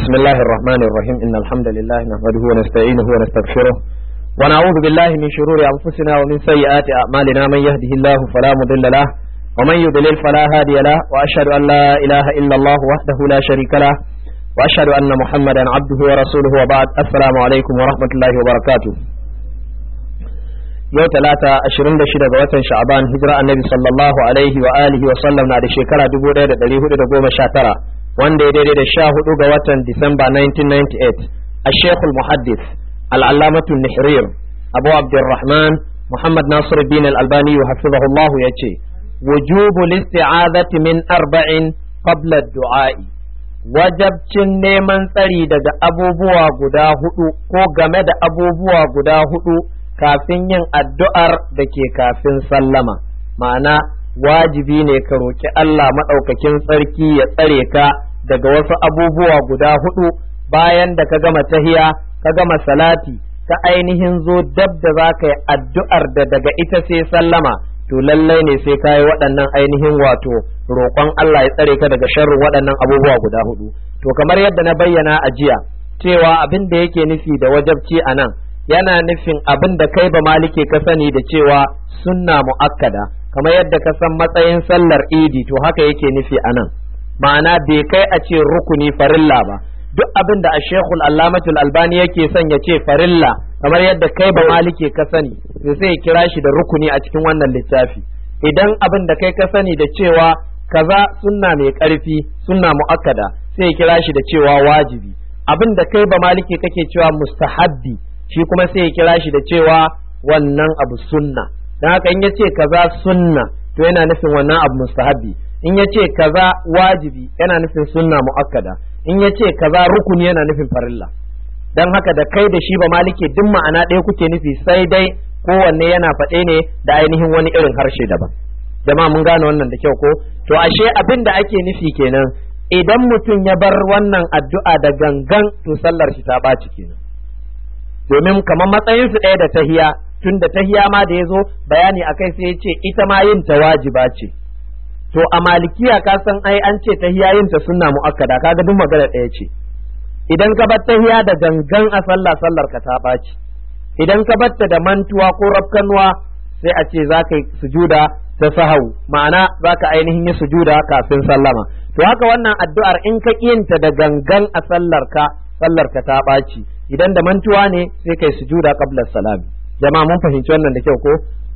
بسم الله الرحمن الرحيم إن الحمد لله نحمده ونستعينه ونستغفره ونعوذ بالله من شرور أنفسنا ومن سيئات أعمالنا من يهده الله فلا مضل له ومن يضلل فلا هادي له وأشهد أن لا إله إلا الله وحده لا شريك له وأشهد أن محمدا عبده ورسوله وبعد السلام عليكم ورحمة الله وبركاته yau talata ashirin da shida ga watan sha'aban hijira annabi sallallahu alaihi wa alihi wa sallam na da shekara dubu ɗaya da ɗari hudu da goma sha tara wanda ya daidai da sha hudu ga watan disamba 1998 a shekul muhaddis al'allamatu nihrir abu abdurrahman muhammad nasiruddin al-albani wa hafizahullah ya ce wujubu listi'azati min arba'in qabla du'a'i wajabcin neman tsari daga abubuwa guda hudu ko game da abubuwa guda hudu kafin yin addu'ar da ke kafin sallama ma'ana wajibi ne ka roƙi Allah maɗaukakin tsarki ya tsare ka daga wasu abubuwa guda hudu bayan da ka gama tahiya ka gama salati ka ainihin zo dab da za ka yi addu'ar da daga ita sai sallama to lallai ne sai ka yi waɗannan ainihin wato roƙon Allah ya tsare ka daga sharrin waɗannan abubuwa guda hudu to kamar yadda na bayyana a jiya cewa abin da yake nufi da wajabci a nan yana nufin abin da kai ba malike ka sani da cewa sunna mu'akkada kamar yadda ka san matsayin sallar idi to haka yake nufi a nan ma'ana bai kai a ce rukuni farilla ba duk abin da a shekul allamatul albani yake son ya ce farilla kamar yadda kai ba malike ka sani to sai ya kira shi da rukuni a cikin wannan littafi idan abin da kai ka sani da cewa kaza sunna mai karfi sunna mu'akkada sai ya kira shi da cewa wajibi abin da kai ba malike kake cewa mustahabbi shi kuma sai ya kira shi da cewa wannan abu sunna don haka in ya ce kaza sunna to yana nufin wannan abu mustahabbi in ya ce kaza wajibi yana nufin sunna mu'akkada in ya ce kaza rukuni yana nufin farilla don haka da kai da shi ba malike duk ma'ana ɗaya kuke nufi sai dai kowanne yana faɗe ne da ainihin wani irin harshe daban jama'a mun gane wannan da kyau ko to ashe abin da ake nufi kenan idan mutum ya bar wannan addu'a da gangan to sallar shi ta ɓaci kenan domin kamar matsayin su ɗaya da tahiya tun da tahiya ma da ya zo bayani a kai sai ya ce ita ma yin ta wajiba ce to a malikiya ka san ai an ce tahiya yin ta sunna mu'akkada kaga duk magana ɗaya ce idan ka bar tahiya da gangan a sallah sallar ka ta ɓaci idan ka bar ta da mantuwa ko rafkanuwa sai a ce za ka yi sujuda ta sahau ma'ana za ka ainihin yi sujuda kafin sallama to haka wannan addu'ar in ka ta da gangan a sallar ka sallar ka ta ɓaci idan da mantuwa ne sai kai sujuda qabla salami jama'a mun fahimci wannan da kyau ko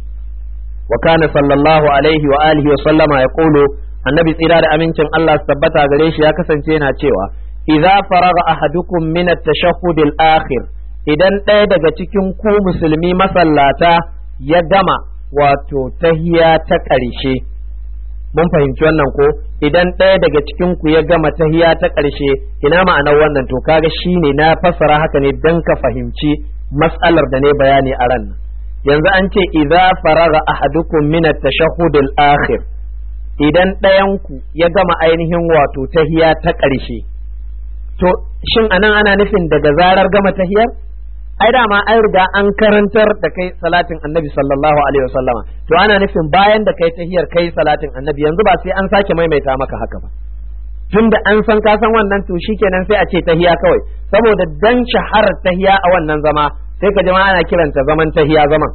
wa kana sallallahu alaihi wa alihi wa sallama ya qulu annabi tsira da amincin Allah su tabbata gare shi ya kasance yana cewa idza faraga ahadukum min at-tashahhud al-akhir idan ɗaya daga cikin ku musulmi masallata ya gama wato tahiya ta ƙarshe mun fahimci wannan ko idan ɗaya daga cikin ku ya gama tahiya ta ƙarshe ina ma'anar wannan to kaga shine na fassara haka ne dan ka fahimci mas'alar da ne bayani a ran yanzu an ce idza faraga ahadukum min at-tashahhud al-akhir idan ɗayan ku ya gama ainihin wato tahiya ta ƙarshe to shin anan ana nufin daga zarar gama tahiyar ai dama an riga an karantar da kai salatin annabi sallallahu alaihi wasallama to ana nufin bayan da kai tahiyar kai salatin annabi yanzu ba sai an sake maimaita maka haka ba tunda an san ka san wannan to shikenan sai a ce tahiya kawai saboda dan shaharar tahiya a wannan zama sai ka jama'a ana kiranta zaman tahiya zaman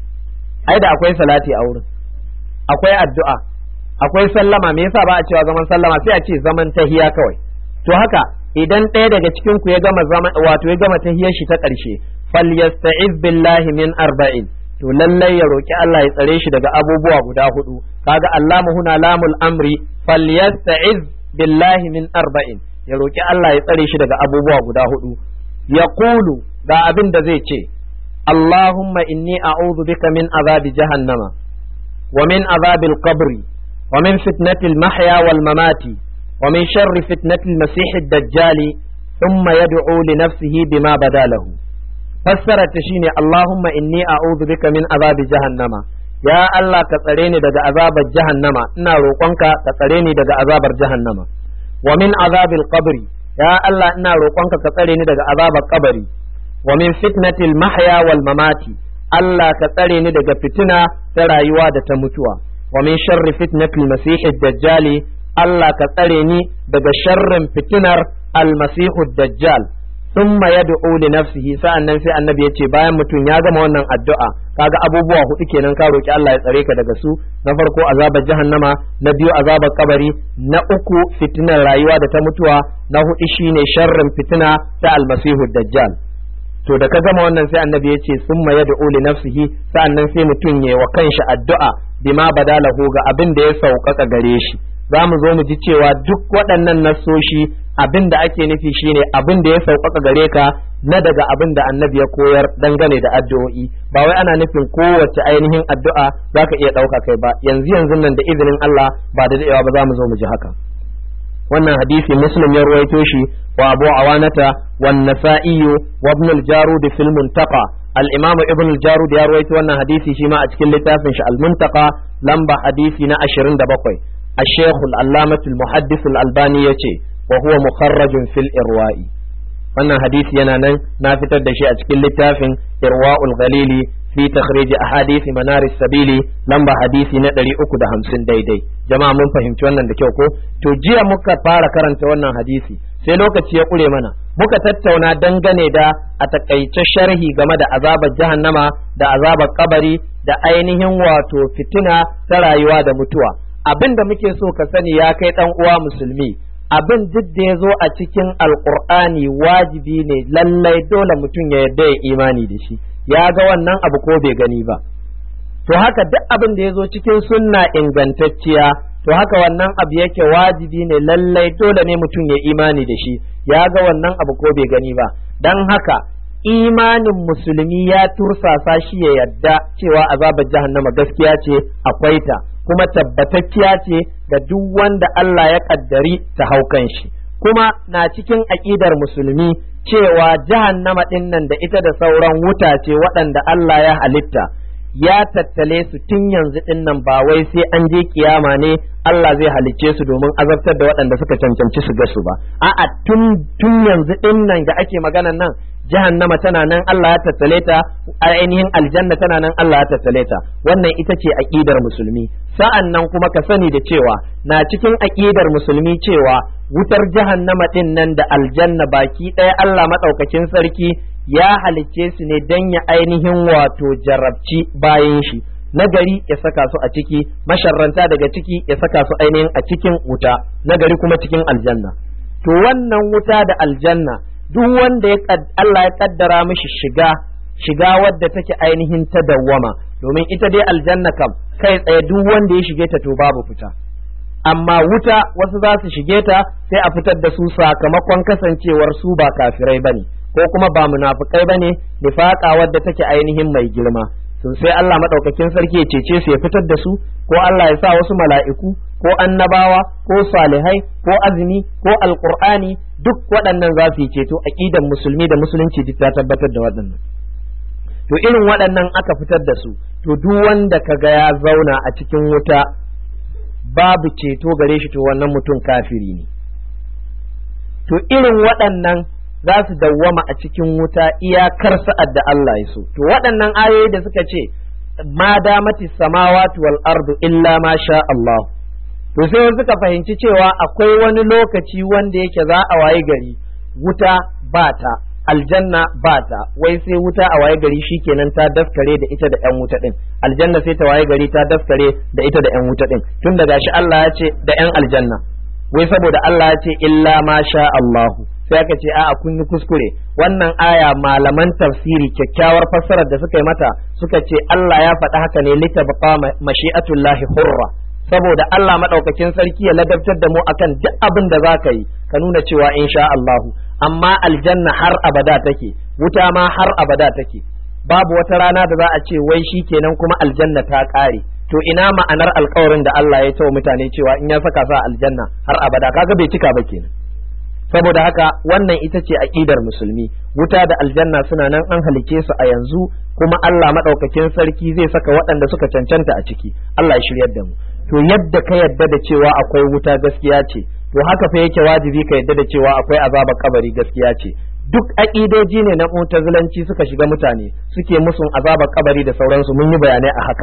ai da akwai salati a wurin akwai addu'a akwai sallama me yasa ba a cewa zaman sallama sai a ce zaman tahiya kawai to haka idan ɗaya daga cikin ku ya gama zama wato ya gama tahiyar shi ta ƙarshe falyasta'iz billahi min arba'in to lallai ya roki Allah ya tsare shi daga abubuwa guda hudu kaga Allahu huna lamul amri falyasta'iz billahi min arba'in ya roki Allah ya tsare shi daga abubuwa guda hudu ya kulu ga abin da zai ce Allahumma inni a'udhu bika min azabi jahannama wa min azabil qabri wa min fitnatil mahya wal mamati ومن شر فتنة المسيح الدجال ثم يدعو لنفسه بما بدا له فسرت شيني اللهم إني أعوذ بك من عذاب جهنم يا الله كتريني دقى عذاب جهنم إنا روقنك كتريني دقى عذاب جهنم ومن عذاب القبر يا الله إنا روقنك كتريني دقى عذاب القبر ومن فتنة المحيا والممات الله كتريني دقى فتنة ترايوا دتمتوا ومن شر فتنة المسيح الدجال Allah ka tsare ni daga sharrin fitinar almasihu dajjal thumma yad'u li nafsihi sa'annan sai annabi ya ce bayan mutum ya gama wannan addu'a kaga abubuwa hudu kenan ka roki Allah ya tsare ka daga su na farko azabar jahannama na biyu azabar kabari na uku fitinar rayuwa da ta mutuwa na hudu shine sharrin fitina ta almasihu dajjal to da ka gama wannan sai annabi ya ce summa yad'u li nafsihi sa'annan sai mutum ya wa kanshi addu'a bima badalahu ga abin da ya sauƙaƙa gare shi za mu zo mu ji cewa duk waɗannan nassoshi abin da ake nufi shine abin da ya sauƙaƙa gare ka na daga abin da annabi ya koyar dangane da addu'o'i ba wai ana nufin kowace ainihin addu'a za ka iya ɗauka kai ba yanzu yanzu nan da izinin Allah ba da daɗewa ba za mu zo mu ji haka wannan hadisi muslim ya ruwaito shi wa abu awanata wan nasa'i wa ibn al-jarud fil muntaqa al-imam ibn al-jarud ya ruwaito wannan hadisi shi ma a cikin littafin shi al-muntaqa lamba hadisi na 27 الشيخ العلامة المحدث الألباني يتي وهو مخرج في الإرواء wannan hadisi yana nan na fitar da shi a cikin littafin irwa'ul ghalili fi takhrij ahadisi manaris sabili lamba hadisi na 350 daidai jama'a mun fahimci wannan da kyau ko to jiya muka fara karanta wannan hadisi sai lokaci ya kure mana muka tattauna dangane da a takaice sharhi game da azabar jahannama da azabar kabari da ainihin wato fitina ta rayuwa da mutuwa abin da muke so ka sani ya kai dan uwa musulmi abin duk da ya zo a cikin alkur'ani wajibi ne lallai dole mutum ya yarda ya imani da shi ya ga wannan abu ko bai gani ba to haka duk abin da ya zo cikin sunna ingantacciya to haka wannan abu yake wajibi ne lallai dole ne mutum ya imani da shi ya ga wannan abu ko bai gani ba dan haka imanin musulmi ya tursasa shi ya yadda cewa azabar jahannama gaskiya ce akwai ta kuma tabbatacciya ce ga duk wanda Allah ya kaddari ta haukan shi kuma na cikin aƙidar musulmi cewa jahannama ɗin nan da ita da sauran wuta ce waɗanda Allah ya halitta ya tattale su tun yanzu ɗin nan ba wai sai an je kiyama ne Allah zai halicce su domin azabtar da waɗanda suka cancanci su ga su ba a'a tun tun yanzu ɗin nan da ake maganan nan jahannama tana nan Allah ya tattale ta ainihin aljanna tana nan Allah ya tattale ta wannan ita ce aqidar musulmi sa'an nan kuma ka sani da cewa na cikin aqidar musulmi cewa wutar jahannama din nan da aljanna baki ɗaya Allah madaukakin sarki ya halicce su ne dan ya ainihin wato jarabci bayan shi nagari ya saka su a ciki masharranta daga ciki ya saka su ainihin a cikin wuta nagari kuma cikin aljanna to wannan wuta da aljanna duk wanda ya Allah ya kaddara mishi shiga shiga wadda take ainihin ta dawwama domin ita dai aljanna kam kai tsaye duk wanda ya shige ta to babu fita amma wuta wasu za su shige ta sai a fitar da su sakamakon kasancewar su ba kafirai bane ko kuma ba munafukai bane nifaqa wadda take ainihin mai girma to sai Allah madaukakin sarki ya cece su ya fitar da su ko Allah ya sa wasu mala'iku ko annabawa ko salihai ko azumi ko alqur'ani duk waɗannan za su yi ceto aqidan musulmi da musulunci duk ta tabbatar da waɗannan to irin waɗannan aka fitar da su to duk wanda kaga ya zauna a cikin wuta babu ceto gare shi to wannan mutum kafiri ne to irin waɗannan za su dawwama a cikin wuta iyakar sa'ad da Allah ya so to waɗannan ayoyi da suka ce ma damati samawati wal ardu illa ma sha Allah to sai suka fahimci cewa akwai wani lokaci wanda yake za a waye gari wuta ba ta aljanna ba ta wai sai wuta a waye gari shikenan ta daskare da ita da yan wuta din aljanna sai ta waye gari ta daskare da ita da yan wuta din tun da gashi Allah ya ce da yan aljanna wai saboda Allah ya ce illa ma sha Allahu sai aka ce a'a kun yi kuskure wannan aya malaman tafsiri kyakkyawar fassarar da suka yi mata suka ce Allah ya faɗi haka ne litabqa mashi'atullahi hurra saboda Allah madaukakin sarki ya ladabtar da mu akan duk abin da za ka yi ka nuna cewa insha Allahu amma aljanna har abada take wuta ma har abada take babu wata rana da za a ce wai shi kenan kuma aljanna ta ƙare to ina ma'anar alkawarin da Allah ya tawa mutane cewa in ya saka sa aljanna har abada kaga bai cika ba kenan saboda haka wannan ita ce aqidar musulmi wuta da aljanna suna nan an halice su a yanzu kuma Allah madaukakin sarki zai saka waɗanda suka cancanta a ciki Allah ya shiryar da mu to yadda ka yadda da cewa akwai wuta gaskiya ce to haka fa yake wajibi ka yadda da cewa akwai azaba kabari gaskiya ce duk aƙidoji ne na mutazilanci suka shiga mutane suke musun azabar kabari da sauransu mun yi bayanai a haka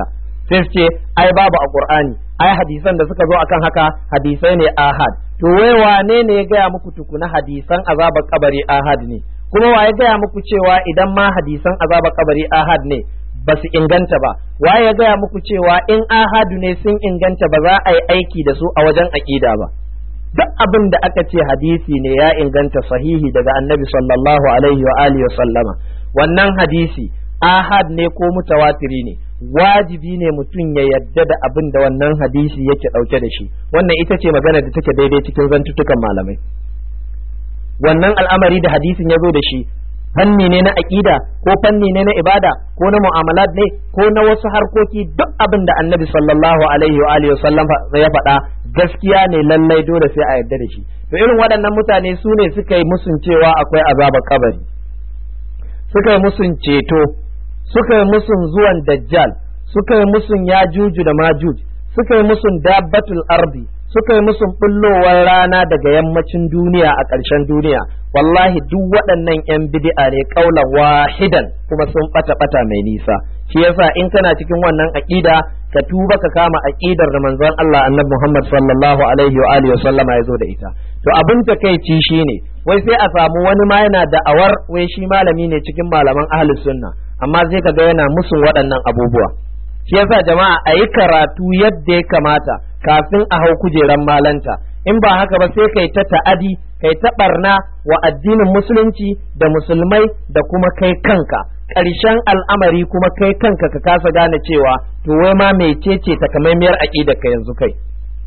sai su ce ai babu a qur'ani ai hadisan da suka zo akan haka hadisai ne ahad to wai wane ne ya gaya muku tukuna hadisan azabar kabari ahad ne kuma wa ya gaya muku cewa idan ma hadisan azabar kabari ahad ne ba su inganta ba wa ya gaya muku cewa in ahadu ne sun inganta ba za a yi aiki da su a wajen aƙida ba duk abin da aka ce hadisi ne ya inganta sahihi daga annabi sallallahu alaihi wa alihi wa sallama wannan hadisi ahad ne ko mutawatiri ne wajibi ne mutum ya yadda da abin da wannan hadisi yake ɗauke da shi wannan ita ce magana da take daidai cikin zantutukan malamai wannan al'amari da hadisin ya zo da shi fanni ne na aƙida ko fanni ne na ibada ko na mu'amalat ne ko na wasu harkoki duk abin da annabi sallallahu alaihi wa alihi wasallam ya faɗa gaskiya ne lallai dole sai a yarda da shi to irin waɗannan mutane su ne suka yi musun cewa akwai azabar kabari suka yi musun ceto suka yi musun zuwan dajjal suka yi musun yajuju da majuj suka yi musun dabbatul ardi suka yi musun bullowar rana daga yammacin duniya a ƙarshen duniya wallahi duk waɗannan 'yan bid'a ne ƙaulan wahidan kuma sun ɓata ɓata mai nisa shi yasa in kana cikin wannan aƙida ka tuba ka kama aƙidar da manzon Allah annabi Muhammad sallallahu alaihi wa alihi wa sallama ya zo da ita to abin takeici shine wai sai a samu wani ma yana da'awar wai shi malami ne cikin malaman ahlus sunna amma sai ka ga yana musun waɗannan abubuwa shi yasa jama'a a yi karatu yadda ya kamata kafin a hau kujeran malanta in ba haka ba sai kai ta ta'adi kai ta barna wa addinin musulunci da musulmai da kuma kai kanka ƙarshen al'amari kuma kai kanka ka kasa gane cewa to wai ma mecece takamaimiyar aƙidar ka yanzu kai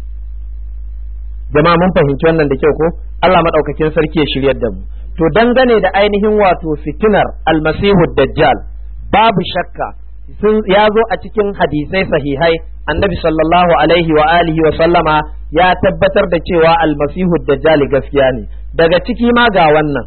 jama'a mun fahimci wannan da kyau ko Allah madaukakin sarki ya shiryar da mu to dangane da ainihin wato fitinar almasihu dajjal babu shakka sun ya zo a cikin hadisai sahihai annabi sallallahu alaihi wa alihi wa sallama ya tabbatar da cewa almasihu dajjal gaskiya ne daga ciki ma ga wannan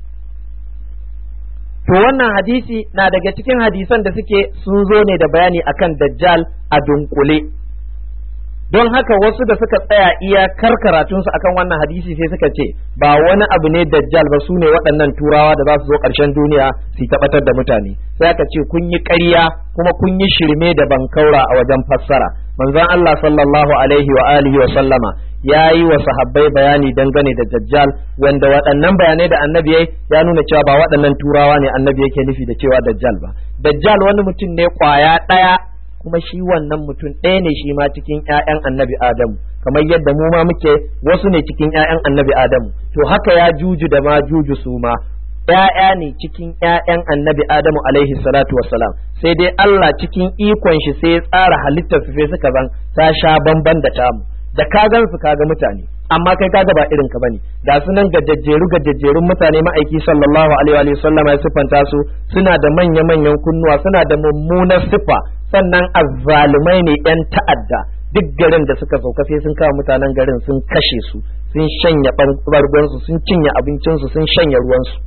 to wannan hadisi na daga cikin hadisan da suke sun zo ne da bayani akan dajjal a dunkule don haka wasu da suka tsaya iyakar karatunsu akan wannan hadisi sai suka ce ba wani abu ne dajjal ba su ne waɗannan turawa da za su zo ƙarshen duniya su tabbatar da mutane sai aka ce kun yi ƙarya kuma kun yi shirme da bankaura a wajen fassara manzon Allah sallallahu alaihi wa alihi wa sallama ya yi wa sahabbai bayani dangane da dajjal wanda waɗannan bayanai da annabi ya nuna cewa ba waɗannan turawa ne annabi yake nufi da cewa dajjal ba dajjal wani mutum ne kwaya ɗaya kuma shi wannan mutum ɗaya ne shi ma cikin ‘ya'yan annabi Adamu, kamar yadda mu ma muke wasu ne cikin ‘ya'yan annabi Adamu, to haka ya juju da ma juju su ma, ‘ya'ya ne cikin ‘ya'yan annabi Adamu alaihi salatu wassalam, sai dai Allah cikin ikon shi sai ya tsara halittar su sai suka zan ta sha bamban da tamu, da ka gan su kaga mutane. amma kai kaga ba irin ka bane ga su nan gajejjeru gajejjerun mutane ma'aiki sallallahu alaihi wa sallam ya siffanta su suna da manya manyan kunnuwa suna da mummunar siffa sannan azzalumai ne yan ta'adda duk garin da suka sauka sai sun kawo mutanen garin sun kashe su sun shanya bargon su sun cinye abincin su sun shanya ruwan su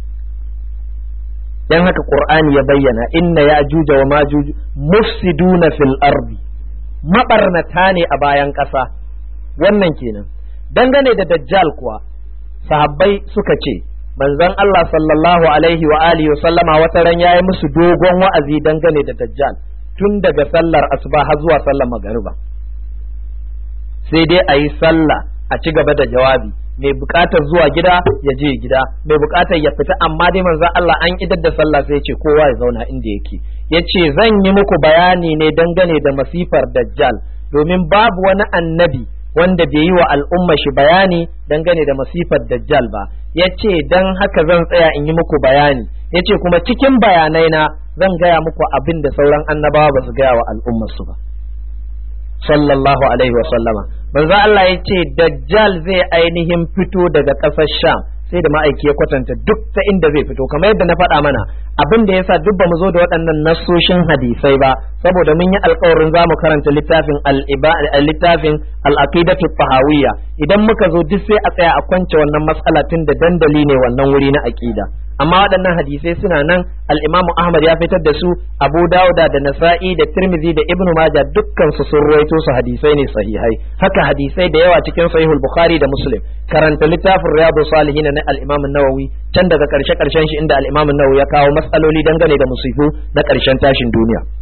dan haka qur'ani ya bayyana inna ya'juja wa majuj mufsiduna fil ardi mabarnata ne a bayan ƙasa wannan kenan dangane da dajjal kuwa sahabbai suka ce manzon Allah sallallahu alaihi wa alihi wa sallama wata ran yayi musu dogon wa'azi dangane da dajjal tun daga sallar asuba har zuwa sallar magariba sai dai a yi sallah a ci gaba da jawabi mai bukatar zuwa gida ya je gida mai bukatar ya fita amma dai manzon Allah an idar da sallah sai ya ce kowa ya zauna inda yake yace zan yi muku bayani ne dangane da masifar dajjal domin babu wani annabi wanda bai yi wa al'umma shi bayani dangane da masifar dajjal ba ya ce don haka zan tsaya in yi muku bayani ya ce kuma cikin bayanai na zan gaya muku abin da sauran annabawa ba su gaya wa al'ummarsu ba sallallahu alaihi wa sallama manzo Allah ya ce dajjal zai ainihin fito daga ƙasar sham sai da ma'aiki ya kwatanta duk ta inda zai fito kamar yadda na faɗa mana abin da yasa duk bamu zo da waɗannan nassoshin hadisai ba saboda mun yi alƙawarin za mu karanta littafin littafin al-aqidatu tahawiyya idan muka zo duk sai a tsaya a kwance wannan mas'ala tun da dandali ne wannan wuri na aqida amma waɗannan hadisai suna nan al-Imam Ahmad ya fitar da su Abu Dawuda da Nasa'i da Tirmidhi da Ibn Majah dukkan su sun ruwaito su hadisai ne sahihai haka hadisai da yawa cikin Sahihul Bukhari da Muslim karanta littafin Riyadus Salihin na al-Imam Nawawi can daga karshe karshen shi inda al-Imam Nawawi ya kawo matsaloli dangane da musifu na karshen tashin duniya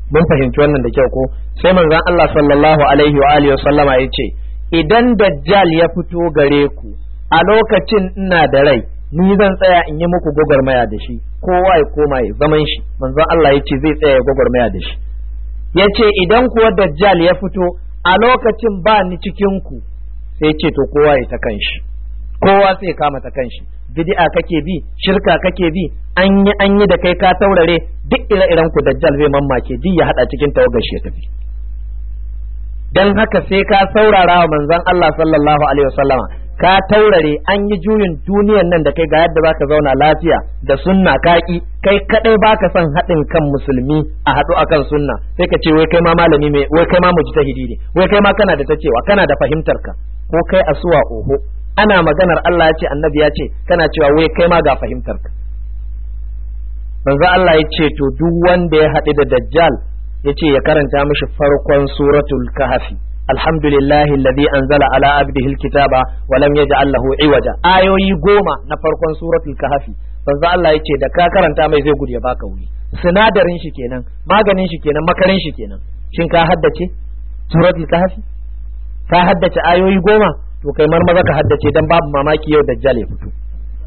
mun fahimci wannan da kyau ko sai manzon Allah sallallahu alaihi wa alihi sallama ya ce idan dajjal ya fito gare ku a lokacin ina da rai ni zan tsaya in yi muku gwagwarmaya da shi kowa ya koma ya zaman shi manzon Allah ya ce zai tsaya ya gwagwarmaya da shi ya ce idan kuwa dajjal ya fito a lokacin ba ni cikin ku sai ce to kowa ya ta kanshi kowa sai kama ta kanshi bid'a kake bi shirka kake bi an yi an yi da kai ka taurare duk ire-iren ku dajjal zai mamake duk ya hada cikin tawagar shi ya tafi dan haka sai ka saurara wa manzon Allah sallallahu alaihi wasallama ka taurare an yi juyin duniyan nan da kai ga yadda zaka zauna lafiya da sunna kaki kai kadai baka son haɗin kan musulmi a haɗu akan sunna sai ka ce wai kai ma malami mai wai kai ma mujtahidi ne wai kai ma kana da ta cewa kana da fahimtar ka ko kai asuwa oho ana maganar Allah ya ce annabi ya ce kana cewa wai kai ma ga fahimtar ka manzo Allah ya ce to duk wanda ya haɗu da dajjal ya ce ya karanta mishi farkon suratul kahfi alhamdulillahi alladhi anzala ala abdihi alkitaba wa lam yaj'al lahu iwaja ayoyi goma na farkon suratul kahfi manzo Allah ya ce da ka karanta mai zai gudu ya baka wuri sinadarin shi kenan maganin shi kenan makarin shi kenan shin ka haddace suratul kahfi ka haddace ayoyi goma to kai marmaza ka haddace dan babu mamaki yau dajjal ya fito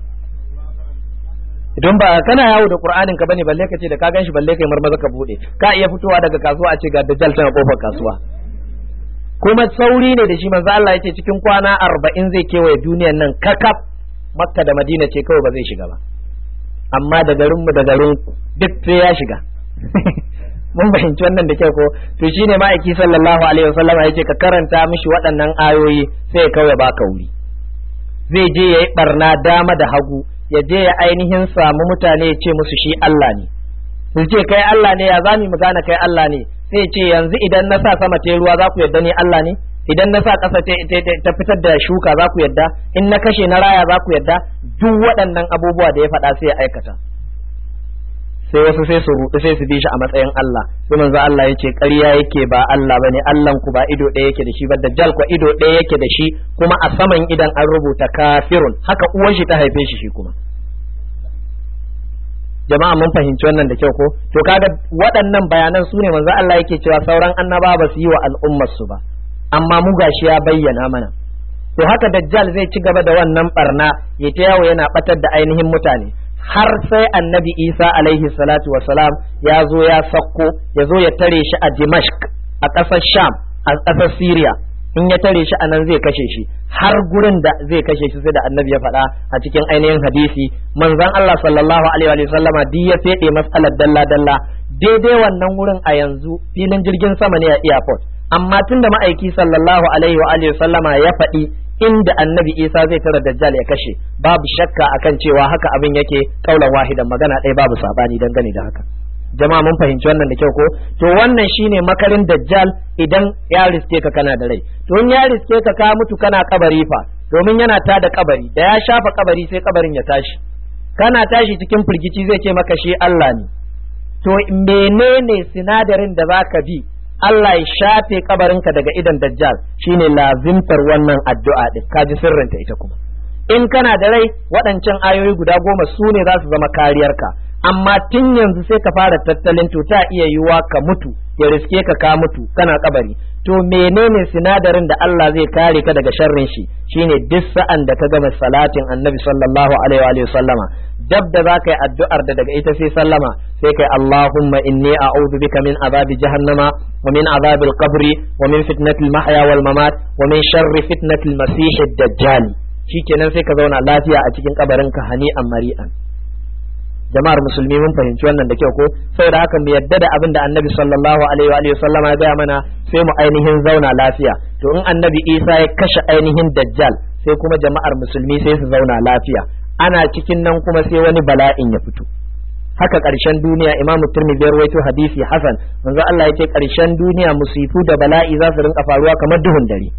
idan ba kana yawo da qur'anin ka bane balle ka ce da ka ganshi balle kai marmaza ka bude ka iya fitowa daga kasuwa a ce ga dajjal tana kofar kasuwa kuma sauri ne da shi manzo Allah yace cikin kwana arba'in zai kewaye duniyar nan kakaf makka da madina ce kawai ba zai shiga ba amma da garin mu da garin duk sai ya shiga mun fahimci wannan da kyau ko to shine ma'aiki sallallahu alaihi wasallam yace ka karanta mishi waɗannan ayoyi sai ya kawai baka wuri zai je yayi barna dama da hagu ya je ya ainihin samu mutane ya ce musu shi Allah ne su ce kai Allah ne ya zami mu gane kai Allah ne sai ce yanzu idan na sa sama ta ruwa za ku yadda ni Allah ne idan na sa ƙasa ta fitar da shuka za ku yadda in na kashe na raya za ku yadda duk waɗannan abubuwa da ya faɗa sai ya aikata sai wasu sai su ruɗu sai su bi shi a matsayin Allah sai manzo Allah ya ce ƙarya yake ba Allah bane Allah ku ba ido ɗaya yake da shi ba dajjal ko ido ɗaya yake da shi kuma a saman idan an rubuta kafirun haka uwan shi ta haife shi shi kuma jama'a mun fahimci wannan da kyau ko to kaga waɗannan bayanan su ne manzo Allah yake cewa sauran annaba ba su yi wa al'ummar su ba amma mu gashi ya bayyana mana to haka dajjal zai ci gaba da wannan barna ya ta yawo yana batar da ainihin mutane har sai annabi isa alaihi salatu wasalam ya zo ya sakko ya zo ya tare shi a dimashq a ƙasar sham a ƙasar syria in ya tare shi anan zai kashe shi har gurin da zai kashe shi sai da annabi ya faɗa a cikin ainihin hadisi manzon Allah sallallahu alaihi wa sallama duk ya fede mas'alar dalla dalla daidai wannan wurin a yanzu filin jirgin sama ne a airport amma tunda ma'aiki sallallahu alaihi wa sallama ya faɗi inda annabi isa zai tara dajjal ya kashe babu shakka akan cewa haka abin yake kaulan wahidan magana ɗaya babu sabani dangane da haka jama'a mun fahimci wannan da kyau ko to wannan shine makarin dajjal idan ya riske ka kana da rai to in ya riske ka ka mutu kana kabari fa domin yana ta da kabari da ya shafa kabari sai kabarin ya tashi kana tashi cikin firgici zai ce maka shi Allah ne to menene sinadarin da zaka bi Allah ya shafe kabarinka daga idan dajjal shine lazimtar wannan addu'a din kaji sirrinta ita kuma in kana da rai waɗancan ayoyi guda goma su ne za su zama kariyarka amma tun yanzu sai ka fara tattalin to ta iya yiwuwa ka mutu ya riske ka ka mutu kana kabari to menene sinadarin da Allah zai kare ka daga sharrin shi shine duk sa'an da ka gama salatin annabi sallallahu alaihi wa sallama dab da za ka yi addu'ar da daga ita sai sallama sai kai Allahumma inni a'udhu bika min azabi jahannama wa min azabi al-qabri wa min fitnati al-mahya wal mamat wa min sharri fitnati al-masih ad-dajjal shikenan sai ka zauna lafiya a cikin kabarinka hani'an mari'an jama'ar musulmi mun fahimci wannan da kyau ko saboda haka mu yadda da abin da annabi sallallahu alaihi wa sallam ya gaya mana sai mu ainihin zauna lafiya to in annabi isa ya kashe ainihin dajjal sai kuma jama'ar musulmi sai su zauna lafiya ana cikin nan kuma sai wani bala'in ya fito haka ƙarshen duniya imamu turmidi ya rawaito hadisi hasan manzo Allah yake ƙarshen duniya musifu da bala'i za su rinka faruwa kamar duhun dare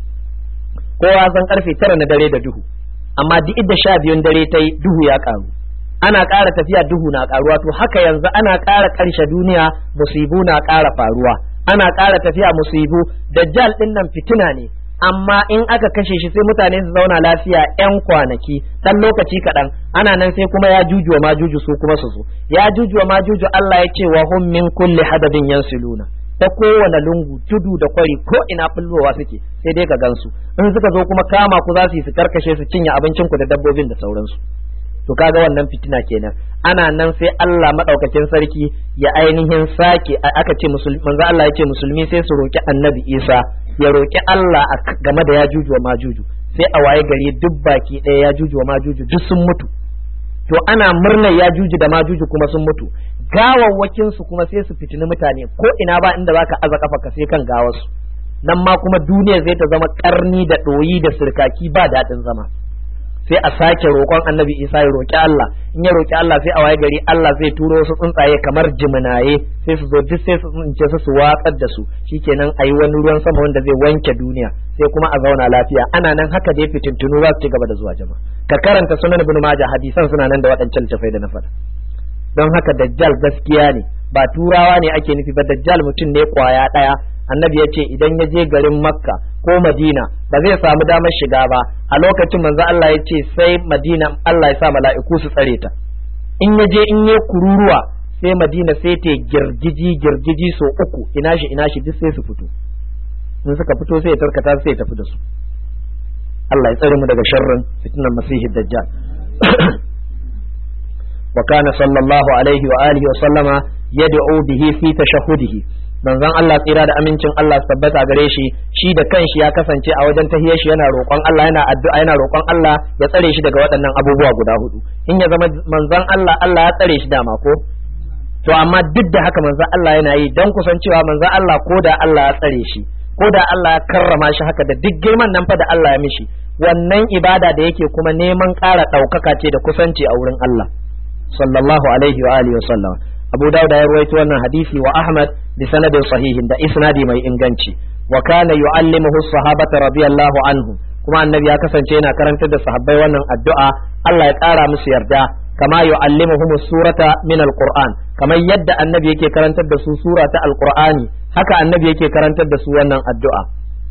kowa san karfe tara na dare da duhu amma duk idda sha biyun dare ta yi duhu ya ƙaru ana ƙara tafiya duhu na ƙaruwa to haka yanzu ana ƙara ƙarshe duniya musibu na ƙara faruwa ana ƙara tafiya musibu dajjal ɗin nan fitina ne amma in aka kashe shi sai mutane su zauna lafiya yan kwanaki ɗan lokaci kaɗan ana nan sai kuma ya juju ma juju su kuma su zo ya juju ma juju Allah ya ce wa hum min kulli hadabin yansiluna ta kowane lungu tudu da kwari ko ina bullowa suke sai dai ka gansu in suka zo kuma kama ku za su yi su karkashe su cinye abincin ku da dabbobin da sauransu to kaga wannan fitina kenan ana nan sai Allah madaukakin sarki ya ainihin sake aka ce musulmi manzo Allah ya ce musulmi sai su roki annabi Isa ya roki Allah game da yajuju wa majuju sai a waye gari duk baki ɗaya yajuju wa majuju duk sun mutu to ana murnar yajuju da majuju kuma sun mutu gawawwakin su kuma sai su fitini mutane ko ina ba inda zaka aza kafa ka sai kan gawarsu nan ma kuma duniya zai ta zama karni da ɗoyi da sirkaki ba daɗin zama sai a sake roƙon annabi isa ya roƙi Allah in ya roƙi Allah sai a waye gari Allah zai turo wasu tsuntsaye kamar jiminaye sai su zo duk sai su tsince su su watsar da su shikenan ayi wani ruwan sama wanda zai wanke duniya sai kuma a zauna lafiya ana nan haka dai fitintunu za su ci gaba da zuwa jama'a ka karanta sunan ibn majah hadisan suna nan da waɗancan littafai da na faɗa don haka dajjal gaskiya ne ba turawa ne ake nufi ba dajjal mutum ne kwaya ɗaya annabi ya ce idan ya je garin makka ko madina ba zai samu damar shiga ba a lokacin manzo Allah ya ce sai madina Allah ya sa mala'iku su tsare ta in ya je in ya kururuwa sai madina sai ta girgiji girgiji so uku ina shi ina shi duk sai su fito in suka fito sai ya tarkata sai ya tafi da su Allah ya tsare mu daga sharrin fitnan masihi dajjal wa kana sallallahu alaihi wa alihi wa sallama yad'u bihi fi tashahhudihi manzon Allah tsira da amincin Allah su tabbata gare shi shi da kanshi ya kasance a wajen tahiyar shi yana roƙon Allah yana addu'a yana roƙon Allah ya tsare shi daga waɗannan abubuwa guda hudu in ya zama manzon Allah Allah ya tsare shi dama ko to amma duk da haka manzon Allah yana yi dan kusancewa manzon Allah ko da Allah ya tsare shi ko da Allah ya karrama shi haka da duk girman nan fa da Allah ya mishi wannan ibada da yake kuma neman ƙara ɗaukaka ce da kusanci a wurin Allah sallallahu alaihi wa alihi wa sallam Abu Dawud ya ruwaito wannan hadisi wa Ahmad bi sanadin sahihin da isnadi mai inganci wa kana yu'allimuhu sahabata radiyallahu anhum kuma annabi ya kasance yana karantar da sahabbai wannan addu'a Allah ya kara musu yarda kama yu'allimuhum surata min alquran kamar yadda annabi yake karantar da su sura ta alqur'ani haka annabi yake karantar da su wannan addu'a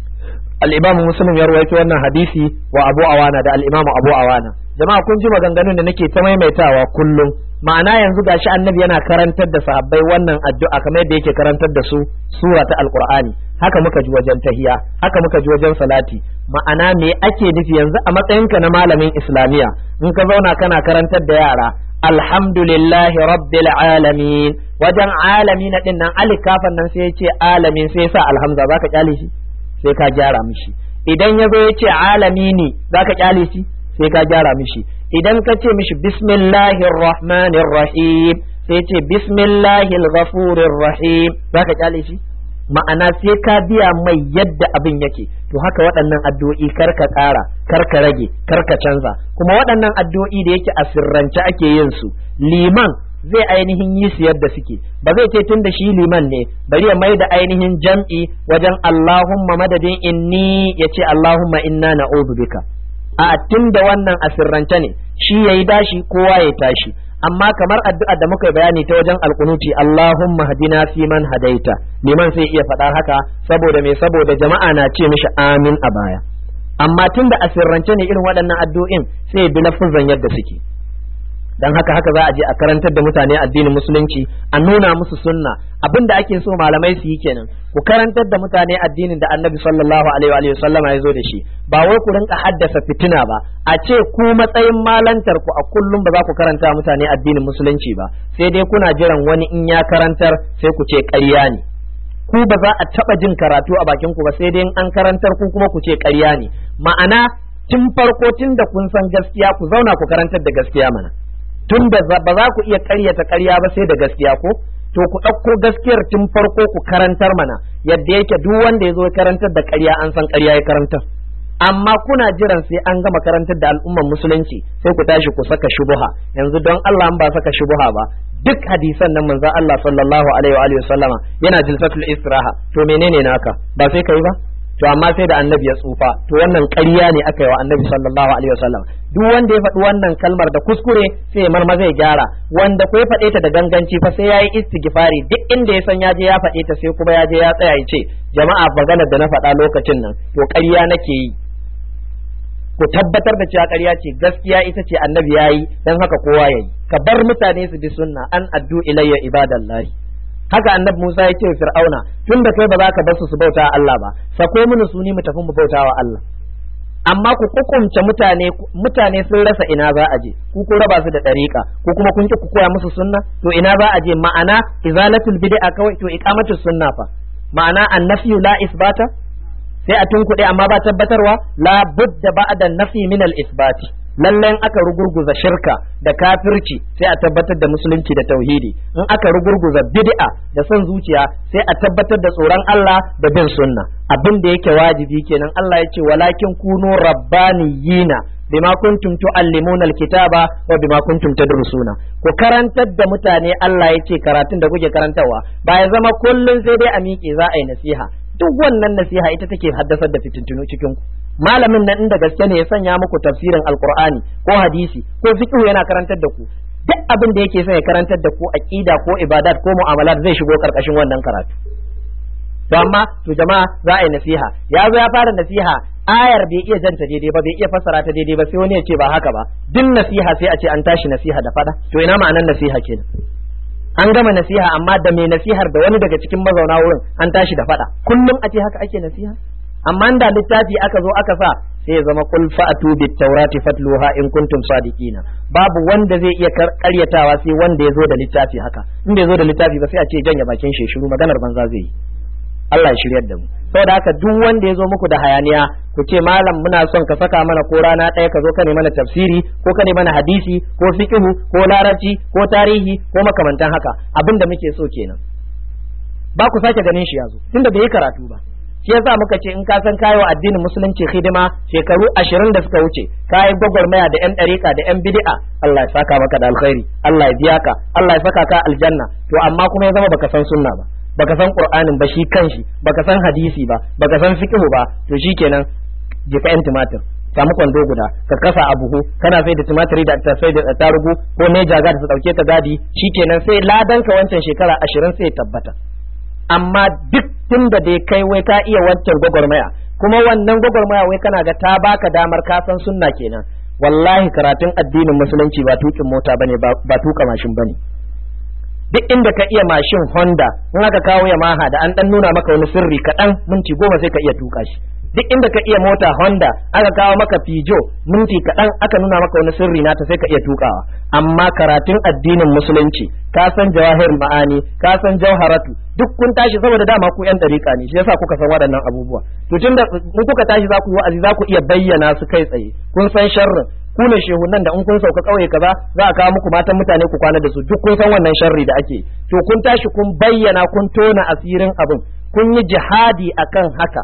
al-imam muslim ya ruwaito wannan hadisi wa abu awana da al-imam abu awana jama'a kun ji maganganun da nake ta maimaitawa kullum ma'ana yanzu gashi annabi yana karantar da sahabbai wannan addu'a kamar yadda yake karantar da su sura ta alqur'ani haka muka ji wajen tahiya haka muka ji wajen salati ma'ana me ake nufi yanzu a matsayinka na malamin islamiya in ka zauna kana karantar da yara alhamdulillahi rabbil alamin wajen alamin din nan alif kafan nan sai ya ce alamin sai ya sa alhamza zaka kyale shi sai ka gyara mishi idan ya zo ya ce alamini zaka kyale shi sai ka gyara mishi idan ka ce mishi bismillahir rahmanir rahim sai ce bismillahil ghafurir rahim zaka kyale shi ma'ana sai ka biya mai yadda abin yake to haka waɗannan addu'o'i kar ka ƙara kar ka rage kar ka canza kuma waɗannan addu'o'i da yake a sirrance ake yin su liman zai ainihin yi su yadda suke ba zai ce tun da shi liman ne bari ya mai da ainihin jam'i wajen Allahumma madadin inni ya ce Allahumma inna na'udhu bika a tun da wannan a sirrance ne shi yayi dashi kowa ya tashi amma kamar addu'a da muka bayani ta wajen alkunuti Allahumma hadina fi man hadaita liman sai iya faɗa haka saboda me saboda jama'a na ce mishi amin a baya amma tun da a sirrance ne irin waɗannan addu'in sai bi lafuzan yadda suke dan haka haka za a je a karantar da mutane addinin musulunci a nuna musu sunna abin da ake so malamai su yi kenan ku karantar da mutane addinin da annabi sallallahu alaihi wa sallama ya zo da shi ba wai ku rinka haddasa fitina ba a ce ku matsayin malantar ku a kullum ba za ku karanta mutane addinin musulunci ba sai dai kuna jiran wani in ya karantar sai ku ce ƙarya ne ku ba za a taɓa jin karatu a bakin ku ba sai dai an karantar ku kuma ku ce ƙarya ne ma'ana tun farko tun da kun san gaskiya ku zauna ku karantar da gaskiya mana tun da ba za ku iya karyata karya ba sai da gaskiya ko to ku ɗauko gaskiyar tun farko ku karantar mana yadda yake duk wanda ya zo ya karantar da karya an san karya ya karantar amma kuna jiran sai an gama karantar da al'umman musulunci sai ku tashi ku saka shubuha yanzu don Allah an ba saka shubuha ba duk hadisan nan manzon Allah sallallahu alaihi wa alihi sallama yana jilsatul istiraha to menene naka ba sai kai ba to amma sai da annabi ya tsufa to wannan ƙarya ne aka yi wa annabi sallallahu alaihi wasallam duk wanda ya faɗi wannan kalmar da kuskure sai ya marma zai gyara wanda ko ya faɗe ta da ganganci fa sai yayi istighfari duk inda ya san ya je ya faɗe ta sai kuma ya je ya tsaya ya ce jama'a maganar da na faɗa lokacin nan to ƙarya nake yi ku tabbatar da cewa ƙarya ce gaskiya ita ce annabi yayi dan haka kowa yayi ka bar mutane su bi sunna an addu ilayya ibadallahi haka annabi Musa ya ce wa Fir'auna tunda kai ba za ka bar su su bauta Allah ba sako mini su ni mu tafi mu bauta wa Allah amma ku kukumce mutane mutane sun rasa ina za a je ku kun raba su da dariƙa ku kuma kun ki ku koya musu sunna to ina za a je ma'ana izalatul bid'a kawai to iqamatus sunna fa ma'ana annafi la isbata sai a tunkuɗe amma ba tabbatarwa la budda ba'da nafi min al isbati lallen aka rugurguza shirka da kafirci sai a tabbatar da musulunci da tauhidi in aka rugurguza bid'a da son zuciya sai a tabbatar da tsoron Allah da bin sunna abin da yake wajibi kenan Allah ya ce walakin kunu rabbaniyina bima kuntum tuallimuna alkitaba wa bima kuntum tadrusuna ku karantar da mutane Allah ya ce karatun da kuke karantarwa ba ya zama kullun sai dai a miƙe za a yi nasiha duk wannan nasiha ita take haddasar da fitintunu cikin ku malamin nan inda gaske ne ya sanya muku tafsirin alqur'ani ko hadisi ko fiqh yana karantar da ku duk abin da yake son ya karantar da ku aqida ko ibadat ko mu'amalat zai shigo karkashin wannan karatu to amma to jama'a za a yi nasiha ya zo ya fara nasiha ayar bai iya janta daidai ba bai iya fassara ta daidai ba sai wani ya ce ba haka ba duk nasiha sai a ce an tashi nasiha da fada to ina ma'anar nasiha kenan an gama nasiha amma da mai nasihar da wani daga cikin mazauna wurin an tashi da fada kullum a ce haka ake nasiha amma da littafi aka zo aka sa sai ya zama kul fa'atu bit tawrati fatluha in kuntum sadiqina babu wanda zai iya karyatawa sai wanda ya zo da littafi haka in bai zo da littafi ba sai a ce janye bakin shi shiru maganar banza zai yi Allah ya shiryar da mu saboda haka duk wanda ya zo muku da hayaniya ku ce malam muna son ka saka mana ko rana ɗaya ka zo ka ne mana tafsiri ko ka ne mana hadisi ko fiqhu ko larabci ko tarihi ko makamantan haka abin da muke so kenan ba ku sake ganin shi yazo tunda bai yi karatu ba shi yasa muka ce in ka san kayo addinin musulunci hidima shekaru ashirin da suka wuce kayi gwagwarmaya da yan ɗariƙa da yan bid'a Allah ya saka maka da alkhairi Allah ya biya ka Allah ya saka ka aljanna to amma kuma ya zama baka san sunna ba baka san qur'anin ba shi kanshi baka san hadisi ba baka san fiqh ba to shikenan jika yan tumatir samu kwando guda ka kasa a buhu kana sai da tumatiri da ta sai da tarugu ko ne jaga ta dauke ta gadi shikenan sai ladan ka wancan shekara ashirin sai tabbata amma duk tun da dai kai wai ka iya wancan gwagwarmaya kuma wannan gwagwarmaya wai kana ga ta baka damar ka san sunna kenan wallahi karatun addinin musulunci ba tukin mota bane ba tuka mashin bane duk inda ka iya mashin Honda in aka kawo Yamaha da an dan nuna maka wani sirri kaɗan minti goma sai ka iya tuka shi duk inda ka iya mota Honda aka kawo maka Peugeot minti kaɗan aka nuna maka wani sirri nata sai ka iya tukawa amma karatun addinin musulunci ka san jawahir ma'ani ka san jawharatu duk kun tashi saboda dama ku yan dariƙa ne shi yasa kuka san waɗannan abubuwa to tunda in kuka tashi za ku yi wa'azi za ku iya bayyana su kai tsaye kun san sharrin ku ne shehunan da in kun sauka kauye kaza za a kawo muku matan mutane ku kwana da su duk kun san wannan sharri da ake to kun tashi kun bayyana kun tona asirin abin kun yi jihadi akan haka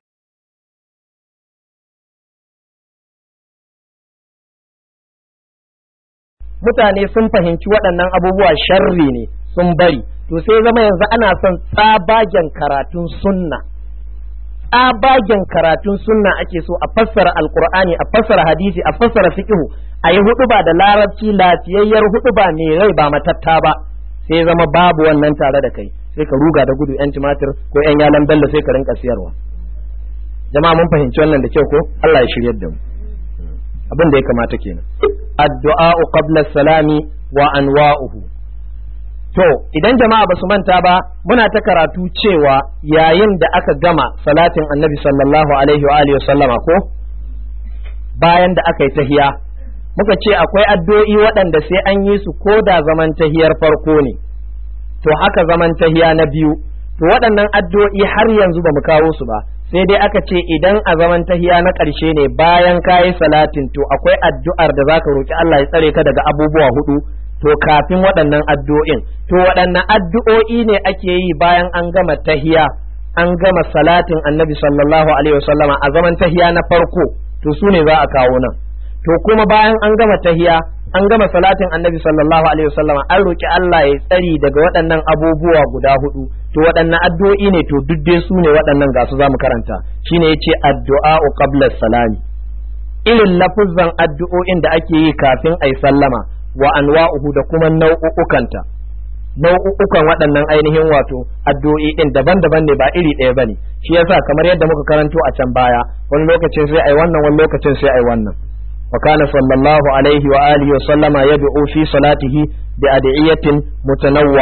mutane sun fahimci waɗannan abubuwa sharri ne sun bari to sai zama yanzu ana son tsabagen karatun sunna tsabagen karatun sunna ake so a fassara alkur'ani a fassara hadisi a fassara fiqhu a yi huɗuba da larabci lafiyayyar huɗuba mai rai ba matatta ba sai zama babu wannan tare da kai sai ka ruga da gudu yan tumatir ko yan yalan bello sai ka rinka siyarwa jama'a mun fahimci wannan da kyau ko Allah ya shiryar da mu abin da ya kamata kenan addu'a qabla salami wa anwa'uhu to idan jama'a basu manta ba muna ta karatu cewa yayin da aka gama salatin annabi sallallahu alaihi wa alihi sallama ko bayan da aka yi tahiya muka ce akwai addu'o'i waɗanda sai an yi su ko da zaman tahiyar farko ne to haka zaman tahiya na biyu to waɗannan addu'o'i har yanzu ba mu kawo su ba sai dai aka ce idan a zaman tahiya na ƙarshe ne bayan kayi salatin to akwai addu'ar da zaka roki Allah ya tsare ka daga abubuwa hudu to kafin waɗannan addu'o'in to waɗannan addu'o'i ne ake yi bayan an gama tahiya an gama salatin annabi sallallahu alaihi wasallama a zaman tahiya na farko to su ne za a kawo nan to kuma bayan an gama tahiya an gama salatin annabi sallallahu alaihi wasallama an roki Allah ya tsari daga waɗannan abubuwa guda hudu to waɗannan addu'o'i ne to duk dai su ne waɗannan ga su zamu karanta shine yace addu'a qabla salami irin lafuzzan addu'o'in da ake yi kafin ai sallama wa anwa'uhu da kuma nau'ukanta nau'ukan waɗannan ainihin wato addu'o'i din daban-daban ne ba iri ɗaya bane shi yasa kamar yadda muka karanto a can baya wani lokacin sai ai wannan wani lokacin sai ai wannan وكان صلى الله عليه وآله وسلم يدعو في صلاته بأدعية متنوعة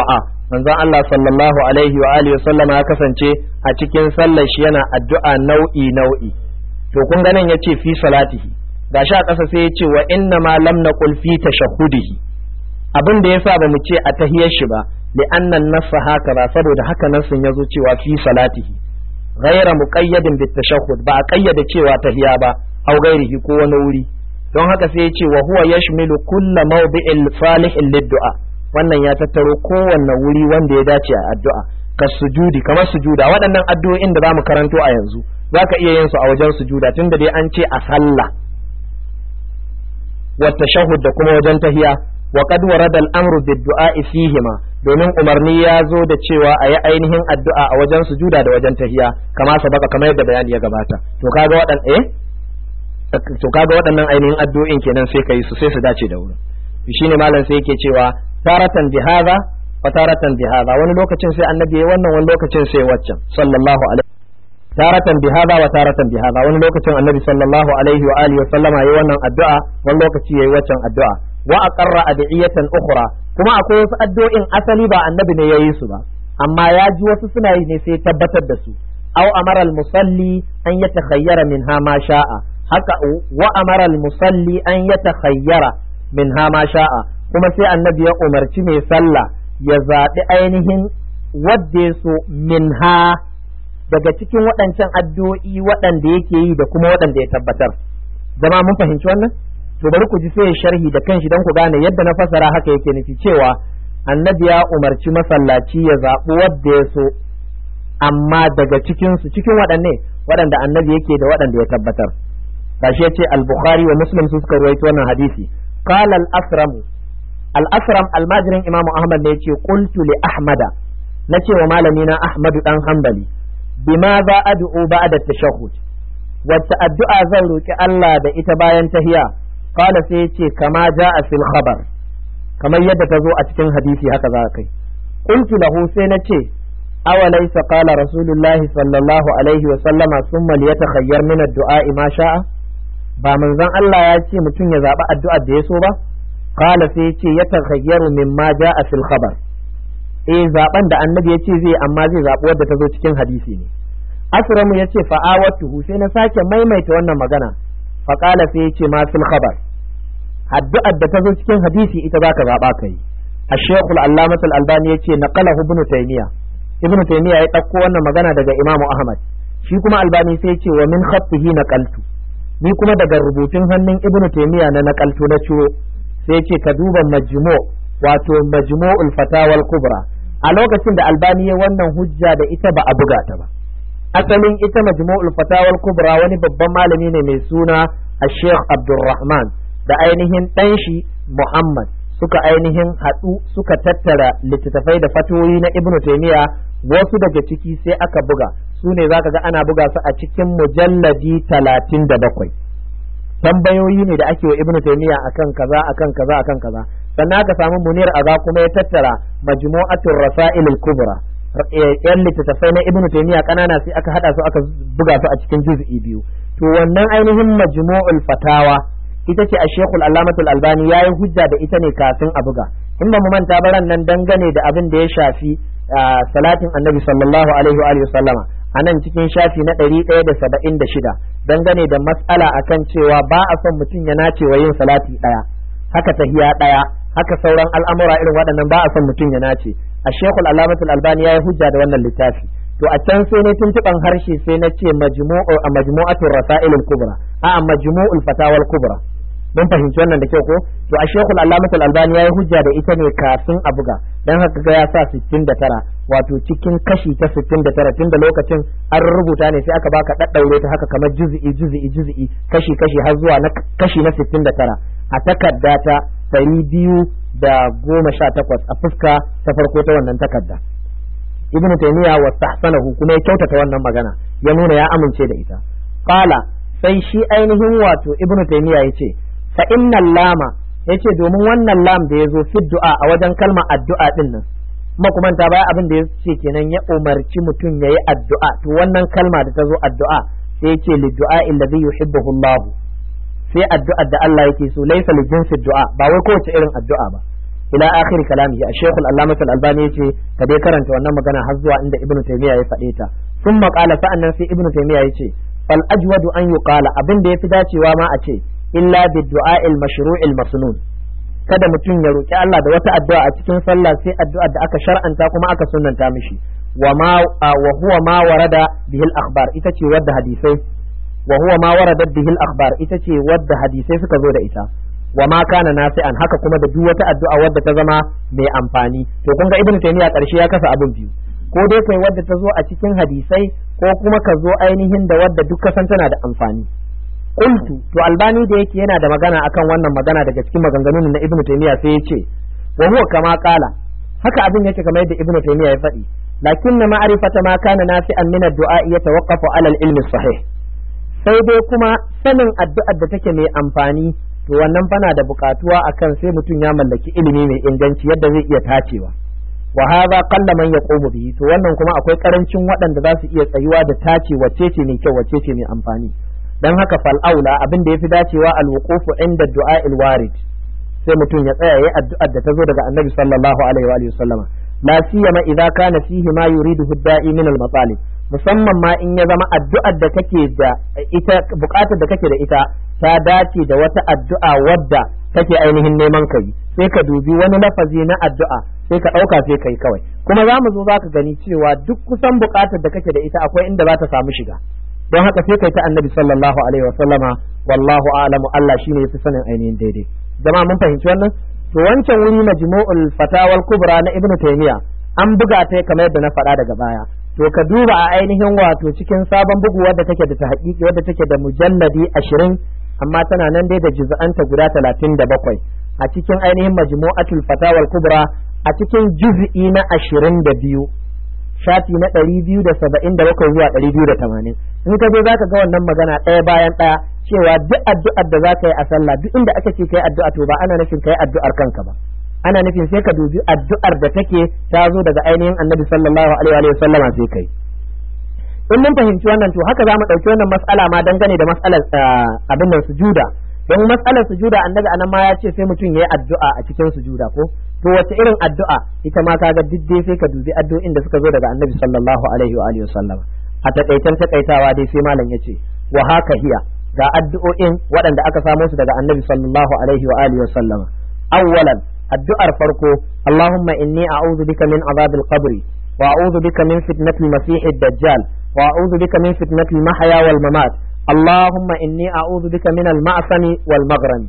manzon Allah sallallahu alaihi wa alihi sallama ya kasance a cikin sallar shi yana addu'a nau'i nau'i to kun ga nan yace fi salatihi gashi a ƙasa sai yace wa inna ma lam naqul fi tashahhudihi abin da yasa ba mu ce a tahiyar shi ba li anna nassa haka ba saboda haka nassin yazo cewa fi salatihi ghaira muqayyadin bit tashahhud ba a kayyade cewa tahiya ba au gairihi ko wani wuri don haka sai yace wa huwa yashmilu kulla mawdi'in salihin lid-du'a wannan ya tattaro kowanne wuri wanda ya dace a addu'a ka sujudi kamar sujuda waɗannan addu'o'in da za mu karanto a yanzu za ka iya yin su a wajen sujuda tunda dai an ce a sallah wa tashahhud da kuma wajen tahiya wa qad warada al-amru bid-du'a fihima domin umarni ya zo da cewa a yi ainihin addu'a a wajen sujuda da wajen tahiya kama sabaka kamar yadda bayani ya gabata to kaga waɗan eh to kaga waɗannan ainihin addu'o'in kenan sai ka yi su sai su dace da wurin shine malam sai yake cewa taratan bi hadha wa taratan bi hadha wani lokacin sai annabi yayi wannan wani lokacin sai waccan sallallahu alaihi taratan bi hadha wa taratan bi hadha wani lokacin annabi sallallahu alaihi wa alihi wa sallama yayi wannan addu'a wani lokaci yayi waccan addu'a wa aqarra adiyatan ukhra kuma akwai wasu addu'o'in asali ba annabi ne yayi su ba amma ya ji wasu suna yi ne sai tabbatar da su aw amara al-musalli an yatakhayyara minha ma sha'a haka wa amara al-musalli an yatakhayyara minha ma sha'a kuma sai annabi ya umarci mai sallah ya zaɓi ainihin wadda ya so minha daga cikin waɗancan addu'o'i waɗanda yake yi da kuma waɗanda ya tabbatar zama mun fahimci wannan to bari ku ji sai ya sharhi da kanshi don ku gane yadda na fasara haka yake nufi cewa annabi ya umarci masallaci ya zaɓi wadda ya so amma daga cikin su cikin waɗanne waɗanda annabi yake da waɗanda ya tabbatar gashi yace al-bukhari wa muslim su suka ruwaito wannan hadisi qala al-asram al-asram almajirin imamu ahmad ne yace qultu li ahmada nace wa malami na ahmadu dan hanbali bima za ad'u ba'da tashahhud wacce addu'a zan roki Allah da ita bayan tahiya qala sai yace kama ja'a fil khabar kamar yadda ta zo a cikin hadisi haka za kai qultu lahu sai nace awalaysa qala rasulullahi sallallahu alaihi wa sallama summa liyatakhayyar min ad-du'a ma sha'a ba manzon Allah ya ce mutum ya zaɓi addu'ar da ya so ba qala sai ya ce ya takhayyaru mimma ja'a fil khabar eh zaben da annabi ya ce zai amma zai zaɓi wadda ta zo cikin hadisi ne asramu ya ce fa'awatuhu sai na sake maimaita wannan magana fa qala sai ya ce ma fil khabar addu'ar da ta zo cikin hadisi ita zaka zaɓa kai الشيخ العلامة الألباني يتي نقله ابن تيمية ابن تيمية يتقو أن مغانا دقى إمام أحمد shi kuma albani sai ce wa min khattihi naqaltu ni kuma daga rubutun hannun ibnu taymiya na nakaltu na ciro sai ce ka duba majmu wato majmu'ul fatawal kubra a lokacin da albani ya wannan hujja da ita ba a buga ta ba asalin ita majmu'ul fatawal kubra wani babban malami ne mai suna Sheikh Abdulrahman da ainihin ɗan shi Muhammad suka ainihin haɗu suka tattara littattafai da fatoyi na Ibn Taymiya wasu daga ciki sai aka buga su ne zaka ga ana buga su a cikin mujalladi talatin da bakwai tambayoyi ne da ake wa Ibn Taymiya akan kaza akan kaza akan kaza sannan aka samu Munir Aga kuma ya tattara majmu'atul rasail al-kubra yan littattafai na Ibn Taymiya kanana sai aka hada su aka buga su a cikin juz'i biyu to wannan ainihin majmu'ul fatawa ita ce a shekul allamatul albani ya yi hujja da ita ne kafin a buga in ba mu manta baran nan dangane da abin da ya shafi salatin annabi sallallahu alaihi wa sallama a nan cikin shafi na ɗari ɗaya da saba'in da shida dangane da matsala akan cewa ba a son mutum ya nace wa yin salati ɗaya haka tahiya ɗaya haka sauran al'amura irin waɗannan ba a son mutum ya nace a shekul allamatul albani ya yi hujja da wannan littafi to a can sai ne tuntuban harshe sai na ce majmu'u a majmu'atul rasailul kubra a majmu'ul fatawal kubra mun fahimci wannan da kyau ko to a shekul allamatul albani ya yi hujja da ita ne kafin a buga dan haka ga ya sa 69 wato cikin kashi ta 69 tunda lokacin an rubuta ne sai aka baka daddaure ta haka kamar juz'i juz'i juz'i kashi kashi har zuwa na kashi na 69 a takarda ta 218 a fuska ta farko ta wannan takarda ibnu taymiya wa tahsanahu kuma ya kyautata wannan magana ya nuna ya amince da ita qala sai shi ainihin wato ibnu taymiya yace fa innal lama yace domin wannan lam da yazo fi du'a a wajen kalmar addu'a din nan kuma kuma ta baya abin da yace kenan ya umarci mutum yayi addu'a to wannan kalma da ta zo addu'a sai yace li du'a alladhi yuhibbuhu Allah sai addu'ar da Allah yake so laysa li jinsi du'a ba wai kowace irin addu'a ba ila akhir kalamihi a shekul allama albani yace ka dai karanta wannan magana har zuwa inda ibnu taymiya ya faɗe ta thumma qala sa'annan sai ibnu taymiya yace fal ajwadu an yuqala abin da yafi dacewa ma a ce illa bid du'a'il mashru'il masnun kada mutum ya roki Allah da wata addu'a a cikin sallah sai addu'a da aka shar'anta kuma aka sunnanta mishi wa ma wa huwa ma warada bihi al akhbar ita ce wadda hadisai wa huwa ma warada bihi al akhbar ita ce wadda hadisai suka zo da ita wa ma kana nasi'an haka kuma da duk wata addu'a wadda ta zama mai amfani to kun ga ibnu taymiya karshe ya kasa abin biyu ko dai kai wadda ta zo a cikin hadisai ko kuma ka zo ainihin da wadda duk san tana da amfani qultu to albani da yake yana da magana akan wannan magana daga cikin maganganun na ibnu taymiya sai ya ce wa huwa kama qala haka abin yake kamar yadda ibnu taymiya ya faɗi lakin na ma'rifata ma kana nasi'an min ad-du'a yatawaqqafu 'ala al-ilm sahih sai dai kuma sanin addu'ar da take mai amfani to wannan fana da bukatuwa akan sai mutum ya mallaki ilimi mai inganci yadda zai iya tacewa wa hadha qalla man yaqumu bihi to wannan kuma akwai karancin waɗanda za su iya tsayuwa da tace wacce ce mai kyau wacce ce mai amfani dan haka fal aula abin da yafi dacewa al wuqufu inda du'a al warid sai mutum ya tsaya yayi addu'ar da ta zo daga annabi sallallahu alaihi wa alihi wasallama la siyama idza kana fihi ma yuridu da'i min al matalib musamman ma in ya zama addu'ar da kake da ita bukatar da kake da ita ta dace da wata addu'a wadda kake ainihin neman kai sai ka dubi wani lafazi na addu'a sai ka ɗauka sai kai kawai kuma za mu zo za ka gani cewa duk kusan bukatar da kake da ita akwai inda za ta samu shiga don haka sai kai ta annabi sallallahu alaihi wa sallama wallahu a'lamu Allah shine yafi sanin ainihin daidai jama'a mun fahimci wannan to wancan wuri majmu'ul fatawal kubra na ibnu taymiya an buga ta kamar yadda na faɗa daga baya to ka duba a ainihin wato cikin sabon bugu wadda take da tahqiqi wadda take da mujalladi ashirin amma tana nan dai da juz'anta guda talatin da bakwai a cikin ainihin majmu'atul fatawal kubra a cikin juz'i na ashirin da biyu shafi na ɗari biyu da saba'in da bakwai zuwa ɗari biyu da tamanin in ka je za ka ga wannan magana ɗaya bayan ɗaya cewa duk addu'ar da za ka yi a sallah duk inda aka ce ka yi addu'a to ba ana nufin ka yi addu'ar kanka ba ana nufin sai ka dubi addu'ar da take ta zo daga ainihin annabi sallallahu alaihi wa sallama sai kai in mun fahimci wannan to haka za mu ɗauki wannan mas'ala ma dangane da mas'alar abin nan sujuda don mas'alar sujuda annabi anan ma ya ce sai mutum ya yi addu'a a cikin sujuda ko to wace irin addu'a ita ma kaga duk dai sai ka dubi addu'o'in da suka zo daga annabi sallallahu alaihi wa alihi sallama a takaitan takaitawa dai sai malam yace wa haka hiya ga addu'o'in waɗanda aka samo su daga annabi sallallahu alaihi wa alihi sallama awwalan addu'ar farko Allahumma inni a'udhu bika min azabil qabri wa a'udhu bika min fitnatil masih dajjal wa a'udhu bika min fitnatil mahya wal mamat Allahumma inni a'udhu bika min al ma'sami wal maghrami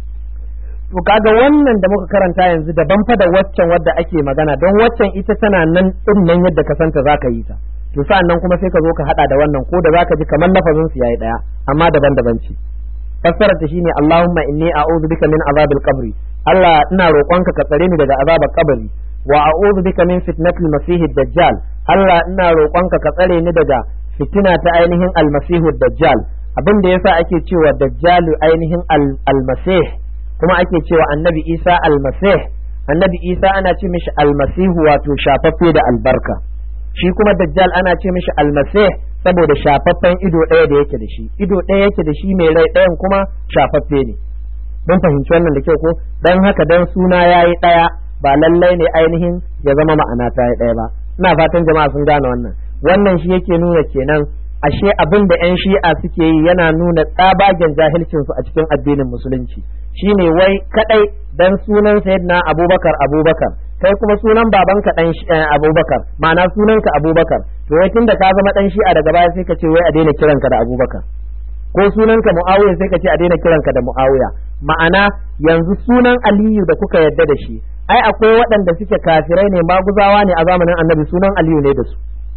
to kaga wannan da muka karanta yanzu daban fa da waccan wadda ake magana don waccan ita tana nan din nan yadda ka santa zaka yi ta to sa'an nan kuma sai ka zo ka hada da wannan ko da zaka ji kamar lafazin su yayi daya amma daban-daban ce fassarar ta shine Allahumma inni a'udhu bika min azabil qabri Allah ina roƙonka ka tsare ni daga azabar kabari wa a'udhu bika min fitnatil masihid dajjal Allah ina roƙonka ka tsare ni daga fitina ta ainihin almasihud dajjal abin da yasa ake cewa dajjalu ainihin almasih kuma ake cewa annabi Isa almasih annabi Isa ana ce mishi almasihu wato shafaffe da albarka shi kuma dajjal ana ce mishi almasih saboda shafaffen ido ɗaya da yake da shi ido ɗaya yake da shi mai rai ɗayan kuma shafaffe ne mun fahimci wannan da kyau ko dan haka dan suna yayi ɗaya ba lallai ne ainihin ya zama ma'ana ta yi ɗaya ba ina fatan jama'a sun gane wannan wannan shi yake nuna kenan ashe abin da 'yan shi'a suke yi yana nuna tsabagen jahilcinsu a cikin addinin musulunci shine wai kadai dan sunan sayyidina abubakar abubakar kai kuma sunan babanka dan abubakar ma'ana sunanka abubakar to wai tunda ka zama dan shi'a daga baya sai ka ce wai a daina kiranka da abubakar ko sunanka muawiya sai ka ce a daina kiranka da muawiya ma'ana yanzu sunan aliyu da kuka yadda da shi ai akwai waɗanda suke kafirai ne maguzawa ne a zamanin annabi sunan aliyu ne da su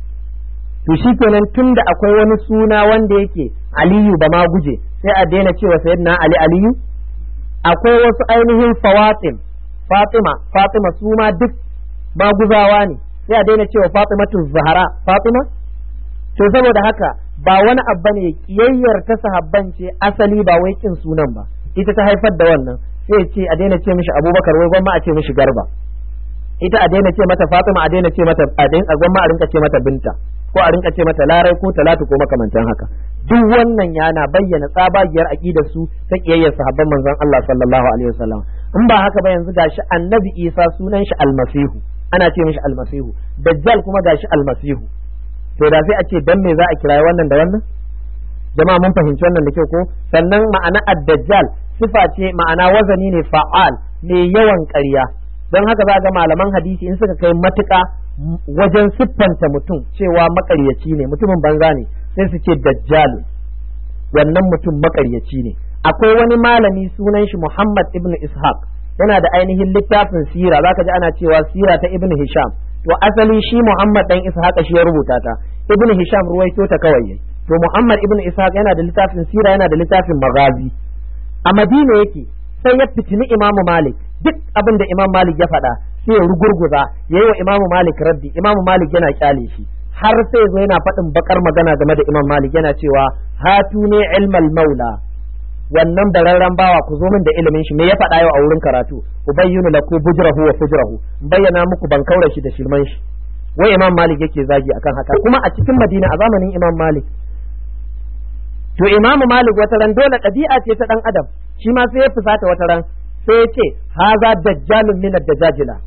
to shi kenan tun da akwai wani suna wanda yake aliyu ba ma guje sai a daina cewa sayyidina ali aliyu akwai wasu ainihin fawatim fatima fatima su ma duk maguzawa ne sai a daina cewa fatimatu zahara fatima to saboda haka ba wani abu ne kiyayyar ta sahabban ce asali ba wai kin sunan ba ita ta haifar da wannan sai ce a daina ce mishi abubakar wai gwamma a ce mishi garba ita a daina ce mata fatima a daina ce mata a gwamma a rinka ce mata binta ko a rinka ce mata larai ko talatu ko makamantan haka duk wannan yana bayyana tsabagiyar aqidar su ta kiyayyar sahabban manzon Allah sallallahu alaihi wasallam in ba haka ba yanzu gashi annabi isa sunan shi almasihu ana ce mishi almasihu dajjal kuma gashi almasihu to da sai a ce dan me za a kirayi wannan da wannan jama'a mun fahimci wannan da kyau ko sannan ma'ana ad-dajjal sifa ce ma'ana wazani ne fa'al mai yawan ƙarya don haka za ga malaman hadisi in suka kai matuƙa wajen siffanta mutum cewa maƙaryaci ne mutumin banza ne sai su ce dajjalu wannan mutum maƙaryaci ne akwai wani malami sunan shi Muhammad ibn Ishaq yana da ainihin littafin sira zaka ji ana cewa sira ta ibn Hisham to asali shi Muhammad dan Ishaq shi ya rubuta ta ibn Hisham ruwaito ta kawai to Muhammad ibn Ishaq yana da littafin sira yana da littafin magazi a Madina yake sai ya fitini Imam Malik duk abin da Imam Malik ya faɗa sai ya rugurguza yayi wa Imam Malik raddi Imam Malik yana kyale shi har sai zo yana faɗin bakar magana game da Imam Malik yana cewa hatu ne ilmal maula wannan bararren bawa ku zo min da ilimin shi me ya faɗa yau a wurin karatu ubayyinu laku bujrahu wa fujrahu bayyana muku ban kaura shi da shirman shi wai Imam Malik yake zagi akan haka kuma a cikin Madina a zamanin Imam Malik to Imam Malik wata ran dole ɗabi'a ce ta dan adam shi ma sai ya fusata wata ran sai ya ce haza dajjalun min ad-dajajila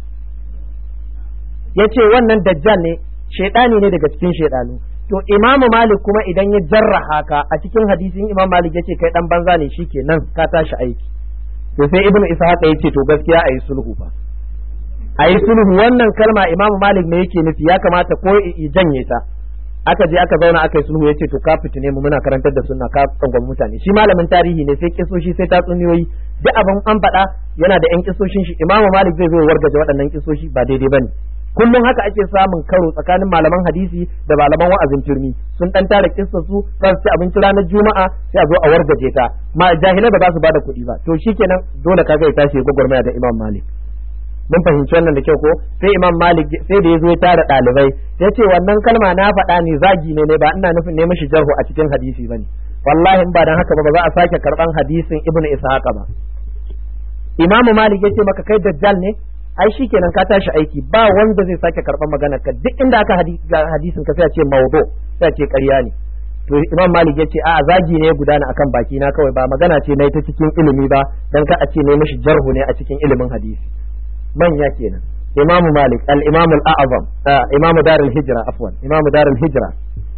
yace wannan dajjal ne shaidani ne daga cikin shaidanu to imamu malik kuma idan ya jarraha ka a cikin hadisin imam malik yace kai dan banza ne shikenan ka tashi aiki to sai ibnu ishaq yace to gaskiya ayi sulhu fa ayi sulhu wannan kalma imamu malik ne yake nufi ya kamata ko i janye ta aka je aka zauna aka yi sulhu yace to ka fitine mu muna karantar da sunna ka tsangwam mutane shi malamin tarihi ne sai kisoshi sai tatsuniyoyi duk abin an faɗa yana da yan kisoshin shi imamu malik zai zo wargaje waɗannan kisoshi ba daidai bane kullum haka ake samun karo tsakanin malaman hadisi da malaman wa'azin turmi sun dan tara kissa su za su ci abinci ranar juma'a sai a zo a wargaje ta ma jahilai ba za su bada kuɗi ba to shikenan dole kaga ya tashi gwagwarmaya da imam malik mun fahimci wannan da kyau ko sai imam malik sai da ya zo ya tara ɗalibai ya ce wannan kalma na faɗa ne zagi ne ne ba ina nufin ne mishi jarhu a cikin hadisi bane wallahi in ba dan haka ba ba za a sake karban hadisin ibnu ishaqa ba imam malik ya ce maka kai dajjal ne ai shikenan ka tashi aiki ba wanda zai sake karban maganar ka duk inda aka hadisin ka sai a ce mawdu sai a ce ƙarya ne to imam malik ya ce a zagi ne gudana akan baki na kawai ba magana ce na ta cikin ilimi ba dan ka a ce ne mishi jarhu ne a cikin ilimin hadisi manya kenan imam malik al imam al a'zam imam dar al hijra afwan imam dar al hijra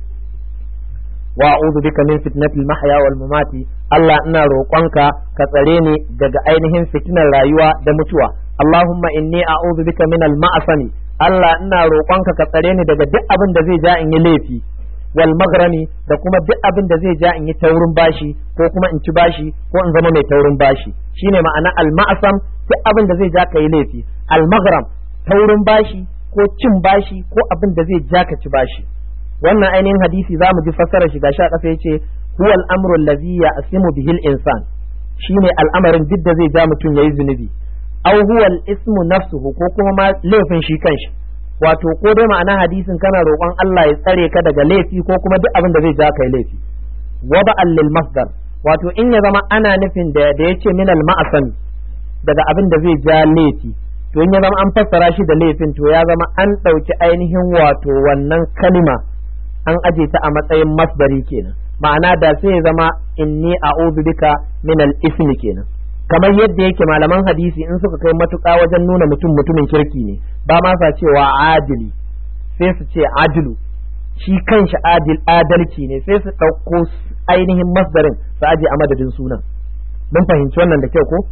wa a'udhu bika min fitnatil mahya wal mamati Allah ina roƙonka ka tsare ni daga ainihin fitinar rayuwa da mutuwa Allahumma inni a'udhu bika min al-ma'sami Allah ina roƙonka ka tsare ni daga duk abin da zai ja in yi laifi wal magrami da kuma duk abin da zai ja in yi taurin bashi ko kuma in ci bashi ko in zama mai taurin bashi shine ma'ana al-ma'sam duk abin da zai ja ka yi laifi al-magram taurin bashi ko cin bashi ko abin da zai ja ka ci bashi wannan ainihin hadisi za mu ji fassarar shi gashi a ƙasa yace huwa al-amru allazi ya'simu bihi al-insan shine al'amarin duk da zai ja mutum yayi zunubi aw huwa al-ismu nafsuhu ko kuma ma laifin shi kanshi wato ko dai ma'ana hadisin kana roƙon Allah ya tsare ka daga laifi ko kuma duk abin da zai ja kai laifi wa ba'al lil masdar wato in ya zama ana nufin da da yace min al ma'asan daga abin da zai ja laifi to in ya zama an fassara shi da laifin to ya zama an ɗauki ainihin wato wannan kalima an aje ta a matsayin masdari kenan ma'ana da sai ya zama inni a'udhu bika min al ismi kenan kamar yadda yake malaman hadisi in suka kai matuƙa wajen nuna mutum mutumin kirki ne ba ma sa cewa adili sai su ce adilu shi kanshi adil adalci ne sai su ɗauko ainihin masdarin su aje a madadin sunan mun fahimci wannan da kyau ko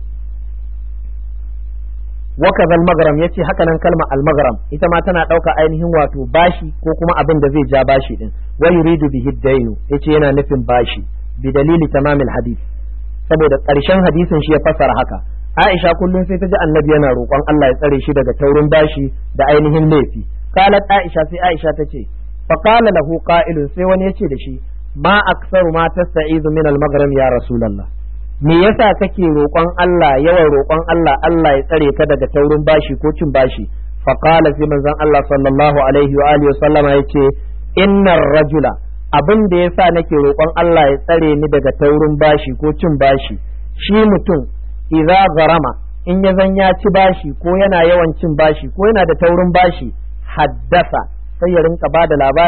wakaza al-maghram yace haka nan kalma al-maghram ita ma tana ɗauka ainihin wato bashi ko kuma abin da zai ja bashi din wa yuridu bihi dainu yace yana nufin bashi bi dalili tamamil hadith saboda ƙarshen hadisin shi ya fassara haka Aisha kullum sai ta ji annabi yana roƙon Allah ya tsare shi daga taurin bashi da ainihin laifi qalat Aisha sai Aisha ta ce fa qala lahu qa'ilun sai wani yace da shi ma aksaru ma tasta'izu min al-maghrib ya rasulullah me yasa kake roƙon Allah yawan roƙon Allah Allah ya tsare ka daga taurin bashi ko cin bashi fa qala sai manzon Allah sallallahu alaihi wa alihi wa sallama yace innar rajula abin da yasa nake roƙon Allah ya tsare ni daga taurin bashi ko cin bashi shi mutum idza garama in ya zan ya ci bashi ko yana yawan cin bashi ko yana da taurin bashi haddasa sai ya rinka bada labari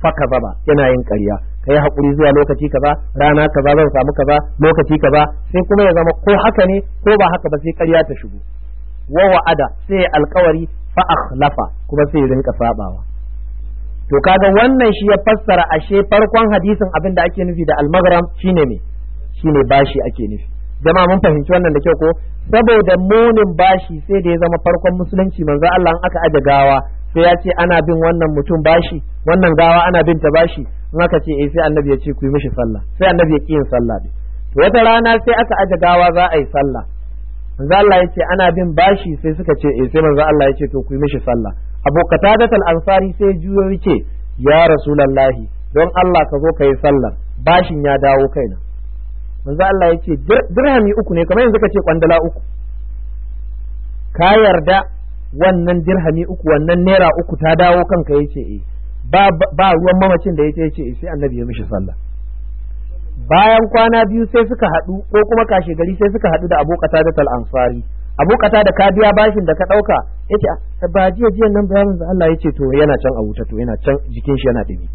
faka zaba yana yin ƙarya kai hakuri zuwa lokaci kaza rana kaza zan samu kaza lokaci kaza sai kuma ya zama ko haka ne ko ba haka ba sai ƙarya ta shigo wa wa'ada sai alkawari fa akhlafa kuma sai rinka sabawa to kaga wannan shi ya fassara ashe farkon hadisin abin da ake nufi da almagram shine me shine bashi ake nufi jama'a mun fahimci wannan da kyau ko saboda munin bashi sai da ya zama farkon musulunci manzo Allah aka aje gawa sai ya ce ana bin wannan mutum bashi wannan gawa ana bin ta bashi in aka ce eh sai annabi ya ce ku yi mishi sallah sai annabi ya ki yin sallah to wata rana sai aka aje gawa za a yi sallah manzo Allah ya ce ana bin bashi sai suka ce eh sai manzo Allah ya ce to ku yi mishi sallah Abu Qatadat al-Ansari sai juyo yace ya Rasulullahi don Allah ka zo ka yi sallah bashin ya dawo kaina manzo Allah ya ce dirhami uku ne kamar yanzu ka ce kwandala uku ka yarda wannan dirhami uku wannan naira uku ta dawo kanka yace eh ba ba ruwan mamacin da yace yace eh sai annabi ya mishi sallah bayan kwana biyu sai suka haɗu ko kuma kashe gari sai suka haɗu da Abu Qatada al-Ansari Abu Qatada ka biya bashin da ka ɗauka yace ba jiya jiya nan bayanin da Allah yace to yana can a wuta to yana can jikin shi yana dumi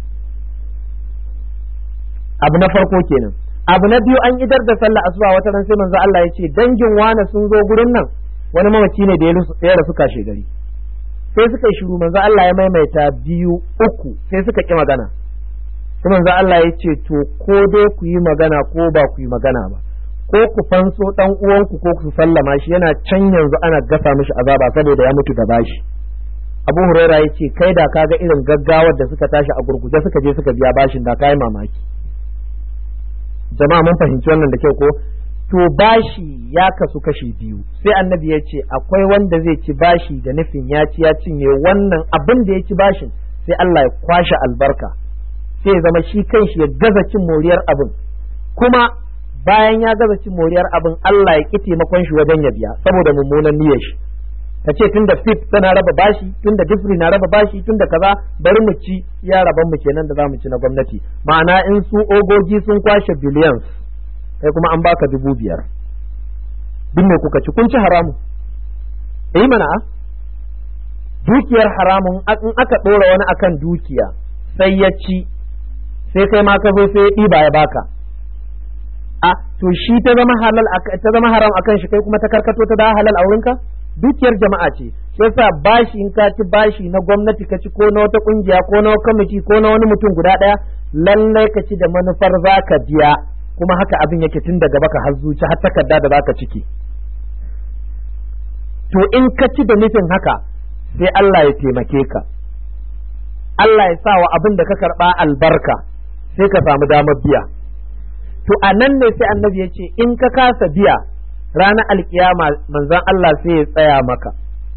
abu na farko kenan abu na biyu an idar da sallah asuba wata ran sai manzo Allah yace dangin wane sun zo gurin nan wani mamaci ne da ya rasu kashe gari sai suka yi shiru manzo Allah ya maimaita biyu uku sai suka ki magana sai manzo Allah ya ce to ko dai ku yi magana ko ba ku yi magana ba ko ku fanso dan uwanku ko ku sallama shi yana can yanzu ana gasa mishi azaba saboda ya mutu da bashi Abu Huraira ya ce kai da kaga irin gaggawar da suka tashi a gurguje suka je suka biya bashin da kai mamaki jama'a mun fahimci wannan da kyau ko to bashi ya kasu kashi biyu sai annabi ya ce akwai wanda zai ci bashi da nufin ya ci ya cinye wannan abin da ya ci bashin sai Allah ya kwashe albarka sai ya zama shi kanshi ya gaza cin moriyar abin kuma bayan ya gaza cin moriyar abin Allah ya ki taimakon shi wajen ya biya saboda mummunan niyyar shi ta ce tun da fit tana raba bashi tun da difri na raba bashi tun da kaza bari mu ci ya raban mu kenan da za mu ci na gwamnati ma'ana in su ogogi sun kwashe billions kai kuma an baka dubu biyar duk me kuka ci kun ci haramu eh mana dukiyar haramun in aka ɗora wani akan dukiya sai ya ci sai kai ma ka zo sai ya ɗiba ya baka a to shi ta zama halal ta zama haram akan shi kai kuma ta karkato ta da halal a wurinka dukiyar jama'a ce shi yasa bashi in ka ci bashi na gwamnati ka ci ko na wata kungiya ko na kwamiti ko na wani mutum guda ɗaya lallai ka ci da manufar za ka biya kuma haka abin yake tun daga baka har zuci har takarda da zaka ciki to in ka ci da nufin haka sai Allah ya taimake ka Allah ya sa wa abin da ka karba albarka sai ka samu damar biya to a nan ne sai annabi ya ce in ka kasa biya ranar alkiyama manzon Allah sai ya tsaya maka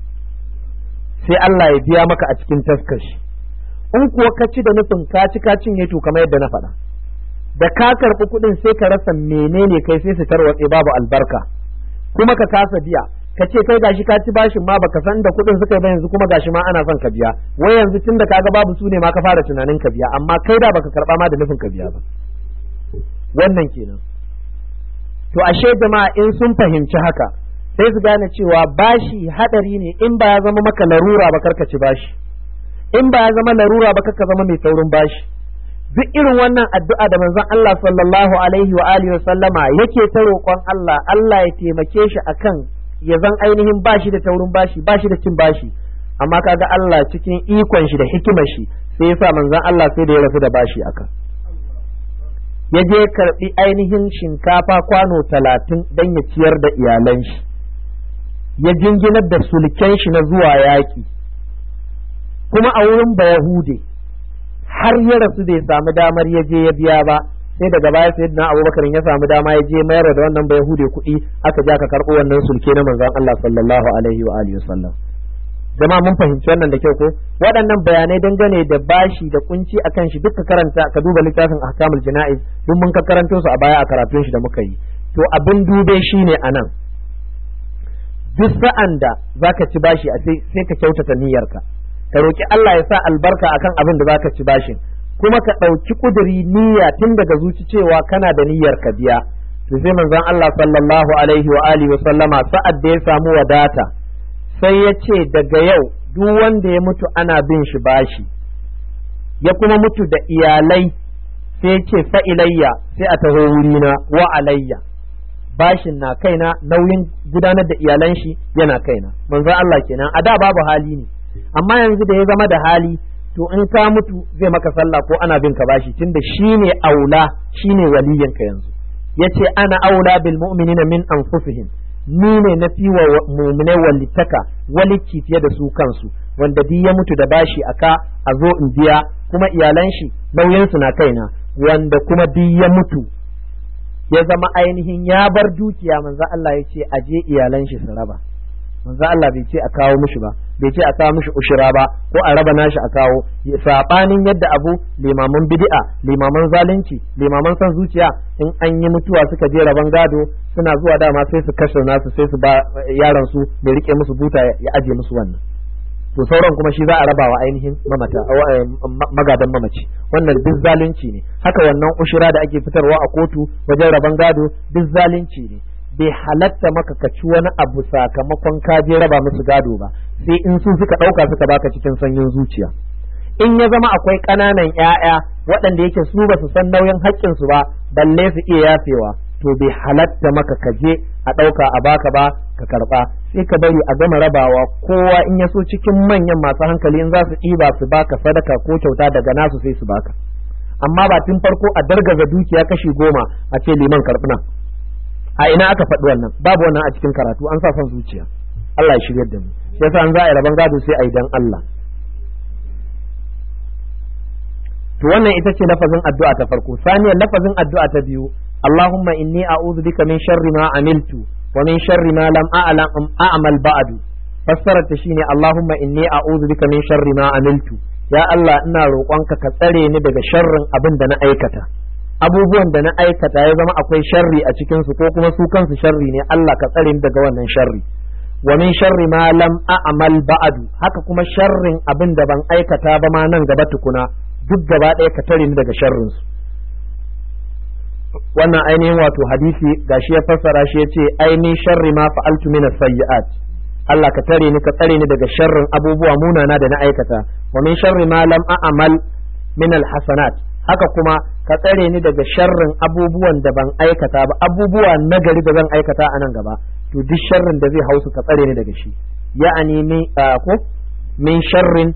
sai Allah ya biya maka a cikin taskashi in kuwa ka ci da nufin ka ci ka cinye to kamar yadda na faɗa da ka karɓi kuɗin sai ka rasa menene kai sai su tarwatse babu albarka kuma ka kasa biya ka ce kai gashi ka ci bashin ma baka san da kuɗin suka yi ba yanzu kuma gashi ma ana son ka biya wai yanzu tunda kaga babu su ne ma ka fara tunanin ka biya amma kai da baka karɓa ma da nufin ka biya ba wannan kenan to ashe jama'a in sun fahimci haka sai su gane cewa bashi hadari ne in ba ya zama maka larura ba karka ci bashi in ba ya zama larura ba karka zama mai saurin bashi duk irin wannan addu'a da manzon Allah sallallahu alaihi wa alihi wa sallama yake ta roƙon Allah Allah ya taimake shi akan ya zan ainihin bashi da taurin bashi bashi da cin bashi amma kaga Allah cikin ikon shi da hikimar shi sai yasa manzon Allah sai da ya rasu da bashi aka ya je karbi ainihin shinkafa kwano talatin don ya ciyar da iyalan shi ya jinginar da sulken shi na zuwa yaƙi kuma a wurin bayahude har ya rasu bai samu damar ya je ya biya ba sai daga baya sai na abubakar ya samu dama ya je mayar da wannan bayahude kuɗi aka ja ka karɓo wannan sulke na manzon Allah sallallahu alaihi wa alihi wasallam jama'a mun fahimci wannan da kyau ko waɗannan bayanai dangane da bashi da kunci akan shi duka karanta ka duba littafin ahkamul jana'iz duk mun ka karanto su a baya a karatun shi da muka yi to abin dube shine anan duk sa'an da zaka ci bashi a sai ka kyautata niyyarka ka roki Allah ya sa albarka akan abin da zaka ci bashin kuma ka ɗauki ƙuduri niyya tun daga zuci cewa kana da niyyar ka biya to sai manzon Allah sallallahu alaihi wa alihi wa sallama sa'ad da ya samu wadata sai ya ce daga yau duk wanda ya mutu ana bin shi bashi ya kuma mutu da iyalai sai ce fa ilayya sai a taho wurina wa alayya bashin na kaina nauyin gudanar da iyalan shi yana kaina manzon Allah kenan a da babu hali ne amma yanzu da ya zama da hali to in ka mutu zai maka sallah ko ana bin ka bashi tunda shine aula shine waliyanka yanzu yace ana aula bil mu'minina min anfusihim ni ne na fi wa mu'mine walitaka walicci fiye da su kansu wanda duk ya mutu da bashi aka a zo in biya kuma iyalan shi nauyin su na kaina wanda kuma duk ya mutu ya zama ainihin ya bar dukiya manzo Allah ya ce aje iyalan shi su raba manzo Allah bai ce a kawo mishi ba bai ce a kawo mishi ushira ba ko a raba nashi a kawo sabanin yadda abu limaman bid'a limaman zalunci limaman san zuciya in an yi mutuwa suka je raban gado suna zuwa dama sai su kashe nasu sai su ba yaran su mai rike musu buta ya aje musu wannan to sauran kuma shi za a raba wa ainihin mamata magadan mamaci wannan duk zalunci ne haka wannan ushira da ake fitarwa a kotu wajen raban gado duk zalunci ne bai halatta maka ka ci wani abu sakamakon ka je raba musu gado ba sai in su suka ɗauka suka baka cikin sanyin zuciya in ya zama akwai ƙananan ‘ya'ya waɗanda yake su ba su san nauyin haƙƙinsu ba balle su iya yafewa to bai halatta maka ka je a ɗauka a baka ba ka karɓa sai ka bari a gama rabawa kowa in ya so cikin manyan masu hankali in za su ɗiba su baka sadaka ko kyauta daga nasu sai su baka amma ba tun farko a dargaza dukiya kashi goma a ce liman karɓi nan a ina aka faɗi wannan babu wannan a cikin karatu an sa son zuciya Allah ya shiryar da mu shi yasa an za a yi rabon gado sai a yi dan Allah to wannan ita ce lafazin addu'a ta farko saniyar lafazin addu'a ta biyu Allahumma inni a'udhu bika min sharri ma amiltu wa min sharri ma lam a'lam a'mal ba'du fassarar ta shine Allahumma inni a'udhu bika min sharri ma amiltu ya Allah ina roƙonka ka tsare ni daga sharrin abin da na aikata abubuwan da na aikata ya zama akwai sharri a cikin su ko kuma su kansu sharri ne Allah ka tsare ni daga wannan sharri wa min sharri ma lam a'mal ba'du haka kuma sharrin abin da ban aikata ba ma nan gaba tukuna duk gaba ɗaya ka tare ni daga sharrin su wannan ainihin wato hadisi gashi ya fassara shi yace ainihin sharri ma fa'altu min as-sayyi'at Allah ka tare ni ka tsare ni daga sharrin abubuwa munana da na aikata wa min sharri ma lam a'mal min al-hasanat haka kuma ka tsare ni daga sharrin abubuwan da ban aikata ba abubuwa nagari da zan aikata a nan gaba to duk sharrin da zai hausu ka tsare ni daga shi ya'ani min ko min sharrin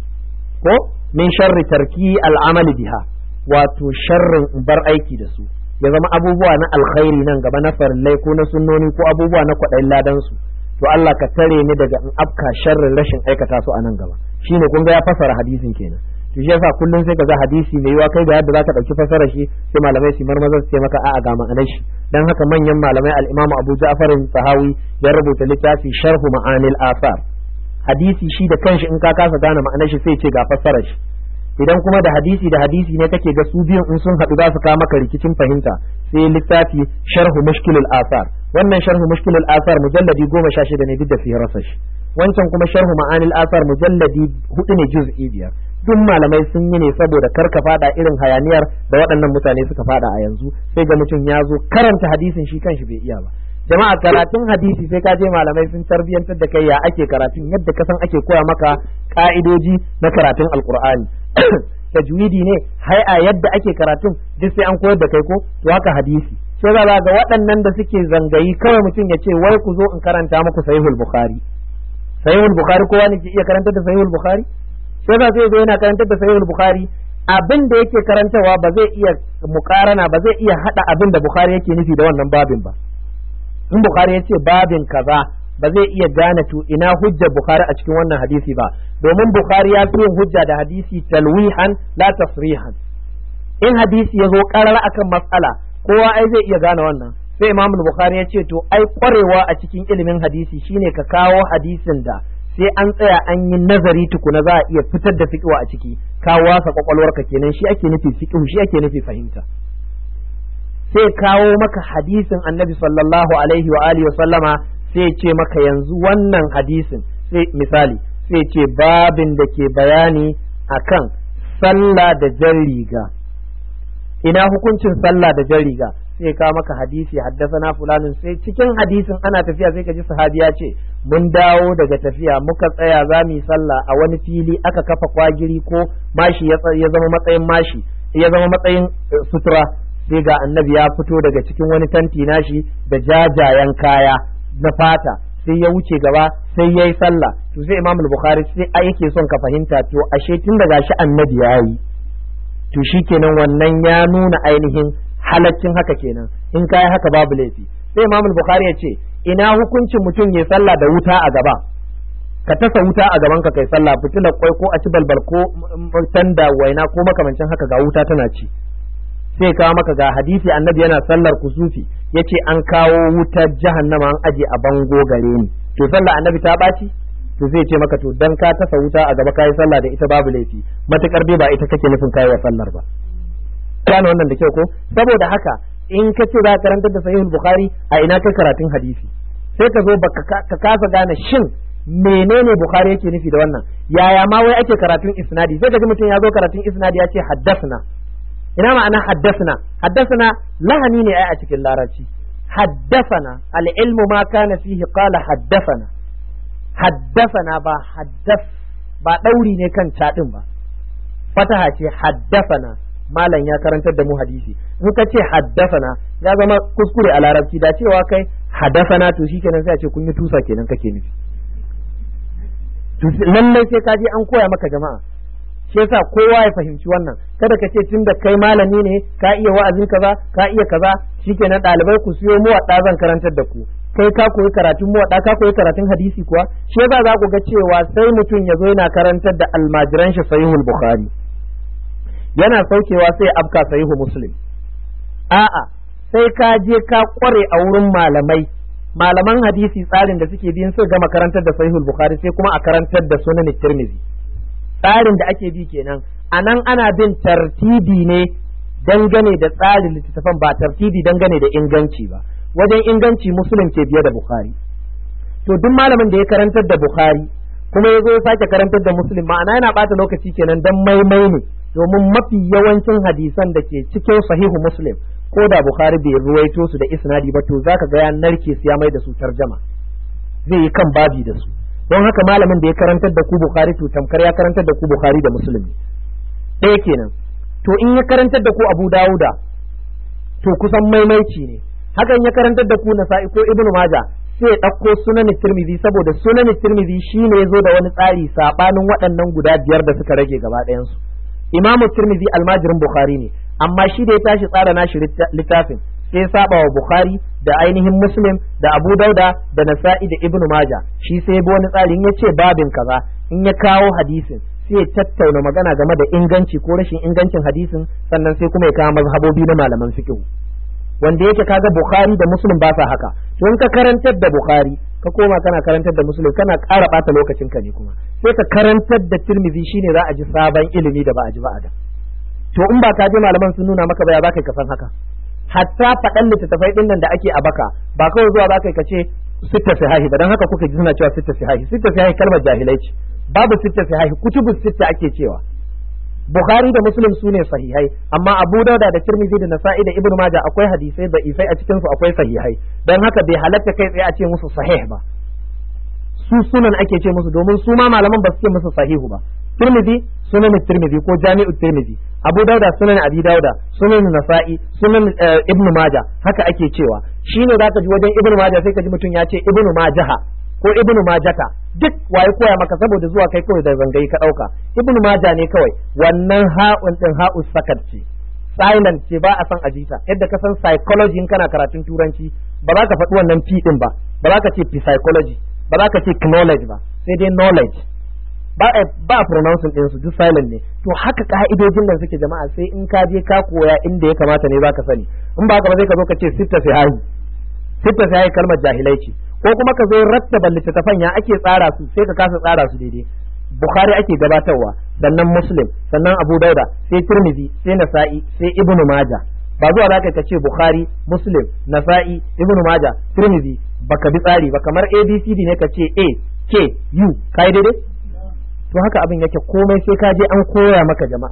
ko min sharri tarki al'amali biha wato sharrin bar aiki da su ya zama abubuwa na alkhairi nan gaba na farillai ko na sunnoni ko abubuwa na kwaɗayin ladan su to Allah ka tare ni daga in afka sharrin rashin aikata su a nan gaba shine kun ga ya fasara hadisin kenan to shi yasa kullum sai ka ga hadisi mai yiwa kai da yadda zaka dauki fasara shi sai malamai su marmaza su ce maka a'a ga ma'anar shi dan haka manyan malamai al-Imam Abu Ja'far Sahawi ya rubuta littafi Sharhu Ma'anil Athar hadisi shi da kanshi in ka kasa gane ma'anar shi sai ce ga fassarar shi idan kuma da hadisi da hadisi ne kake ga su biyun in sun haɗu za su kawo maka rikicin fahimta sai littafi sharhu mushkilul asar wannan sharhu mushkilul asar mujalladi goma sha shida ne duk da firasa shi wancan kuma sharhu ma'anil asar mujalladi hudu ne juz'i biyar duk malamai sun yi ne saboda kar ka fada irin hayaniyar da waɗannan mutane suka fada a yanzu sai ga mutum ya zo karanta hadisin shi kanshi bai iya ba jama'a karatun hadisi sai ka je malamai sun tarbiyantar da kai ya ake karatun yadda ka san ake koya maka ka'idoji na karatun alkur'ani tajwidi ne hai a yadda ake karatun duk sai an koyar da kai ko to haka hadisi sai za ga waɗannan da suke zangayi kawai mutum ya ce wai ku zo in karanta muku sahihul bukhari sahihul bukhari kowa ne ke iya karantar da sahihul bukhari sai za zai zo yana karantar da sahihul bukhari abin da yake karantawa ba zai iya mukarana ba zai iya hada abin da bukhari yake nufi da wannan babin ba in bukhari ya ce babin kaza ba zai iya gane to ina hujjar bukhari a cikin wannan hadisi ba domin bukhari ya fi yin hujja da hadisi talwihan la tasrihan in hadisi ya zo karar akan matsala kowa ai zai iya gane wannan sai imam bukhari ya ce to ai kwarewa a cikin ilimin hadisi shine ka kawo hadisin da sai an tsaya an yi nazari tukuna za a iya fitar da fiqh a ciki ka wasa kwakwalwarka kenan shi ake nufi fiqh shi ake nufi fahimta sai kawo maka hadisin annabi sallallahu alaihi wa alihi wa sallama sai ce maka yanzu wannan hadisin sai misali sai ce babin da ke bayani akan sallah da jan riga ina hukuncin sallah da jan riga sai ka maka hadisi haddasana fulanin sai cikin hadisin ana tafiya sai ka ji sahabi ya ce mun dawo daga tafiya muka tsaya za mu yi sallah a wani fili aka kafa kwagiri ko mashi ya zama matsayin mashi ya zama matsayin sutura sai ga annabi ya fito daga cikin wani tanti nashi da jajayen kaya na fata sai ya wuce gaba sai ya yi sallah to sai imam bukhari sai a yake son ka fahimta to ashe tun daga shi annabi ya yi to shikenan wannan ya nuna ainihin halaccin haka kenan in ka yi haka babu laifi sai imam bukhari ya ce ina hukuncin mutum ya sallah da wuta a gaba ka tasa wuta a gaban ka kai sallah fitilar kwai ko a ci balbal ko tanda waina ko makamancin haka ga wuta tana ci sai kawo maka ga hadisi annabi yana sallar kusufi yace an kawo wutar jahannama an aje a bango gare ni to sallar annabi ta baci to zai ce maka to dan ka tasa wuta a gaba kai sallah da ita babu laifi matukar dai ba ita kake nufin kai wa sallar ba kana wannan da kyau ko saboda haka in ka ce za ka karantar da sahihul bukhari a ina kai karatun hadisi sai ka zo ka kasa gane shin menene bukhari yake nufi da wannan yaya ma wai ake karatun isnadi sai ka ji mutum ya zo karatun isnadi ya ce haddasna ina ma'ana haddasna haddasna lahani ne ai a cikin larabci haddasana al-ilmu ma kana fihi qala haddasana haddasana ba haddas ba dauri ne kan cadin ba fataha ce haddasana malam ya karantar da mu hadisi in ka ce haddasana ya zama kuskure a larabci da cewa kai haddasana to shikenan sai a ce kun yi tusa kenan kake nufi lallai sai ka je an koya maka jama'a shi yasa kowa ya fahimci wannan kada ka ce tun da kai malami ne ka iya wa'azin kaza ka iya kaza shikenan ɗalibai ku siyo mu wadda zan karantar da ku kai ka koyi karatun mu wadda ka koyi karatun hadisi kuwa shi yasa za ku ga cewa sai mutum ya zo yana karantar da almajiran shi sahihul bukhari yana saukewa sai afka sahihu muslim a'a sai ka je ka kware a wurin malamai malaman hadisi tsarin da suke bin su gama karantar da sahihul bukhari sai kuma a karantar da sunan tirmidhi tsarin da ake bi kenan a nan ana bin tartibi ne dangane da tsarin littattafan ba tartibi dangane da inganci ba wajen inganci musulun ke biye da bukhari to duk malamin da ya karantar da bukhari kuma ya zo ya sake karantar da muslim ma'ana yana bata lokaci kenan dan maimai ne domin mafi yawancin hadisan da ke cikin sahihu muslim ko da bukhari bai ruwaito su da isnadi ba to zaka ga ya narke su ya mai da su tarjama zai yi kan babi da su don haka malamin da ya karantar da ku bukhari to tamkar ya karantar da ku bukhari da muslim ɗaya kenan to in ya karantar da ku abu dawuda to kusan maimaici ne hakan ya karantar da ku nasa'i ko ibnu maja sai ya ɗauko sunan tirmidhi saboda sunan tirmidhi shine ya zo da wani tsari sabanin waɗannan guda biyar da suka rage gaba ɗayansu imamu tirmidhi almajirin bukhari ne amma shi da ya tashi tsara nashi littafin sai ya saba wa bukhari da ainihin muslim da abu dauda da nasa'i da ibnu maja shi sai bi wani tsari in ya ce babin kaza in ya kawo hadisin sai ya tattauna magana game da inganci ko rashin ingancin hadisin sannan sai kuma ya kawo mazhabobi na malaman fiqh wanda yake kaga bukhari da muslim ba sa haka to in ka karantar da bukhari ka koma kana karantar da muslim kana ƙara ɓata lokacin ka ne kuma sai ka karantar da tirmidhi shine za a ji sabon ilimi da ba a ji ba a da to in ba ka je malaman sun nuna maka ba ya za ka san haka hatta faɗan littattafai ɗin nan da ake a baka ba kawai zuwa za ka ce sitta sihahi ba dan haka kuka ji suna cewa sitta sihahi sitta sihahi kalmar jahilai ce babu sitta sihahi kutubu sitta ake cewa Bukhari da Muslim su ne sahihai amma Abu Dauda da Tirmidhi da Nasa'i da Ibn Majah akwai hadisai da ifai a cikin su akwai sahihai dan haka bai halatta kai tsaye a ce musu sahih ba su sunan ake ce musu domin su ma malaman ba su ce musu sahihu ba Tirmidhi sunan Tirmidhi ko Jami'u Tirmidhi Abu Dauda sunan Abi Dauda sunan Nasa'i sunan Ibn Majah haka ake cewa shine zaka ji wajen Ibn Majah sai ka ji mutum ya ce Ibn Majaha ko Ibn Majata duk waye koya maka saboda zuwa kai kawai da zangayi ka dauka Ibn Majah ne kawai wannan ha'un din ha'u sakat ce silent ce ba a san ajita yadda ka san psychology in kana karatun turanci ba za ka faɗi wannan p din ba ba za ka ce psychology ba za ka ce knowledge ba sai dai knowledge ba a ba pronouncing din su duk silent ne to haka ka'idojin nan suke jama'a sai in ka je ka koya inda ya kamata ne zaka sani in ba ka ba zai ka zo ka ce sitta sihahi sitta sihahi kalmar jahilai ce ko kuma ka zo rattaba littattafan ya ake tsara su sai ka kasa tsara su daidai bukhari ake gabatarwa sannan muslim sannan abu dauda sai tirmidhi sai nasa'i sai ibnu majah ba zuwa zaka ka ce bukhari muslim nasa'i ibnu majah tirmidhi baka bi tsari ba kamar abcd ne ka ce a k u kai daidai to haka abin yake komai sai ka je an koya maka jama'a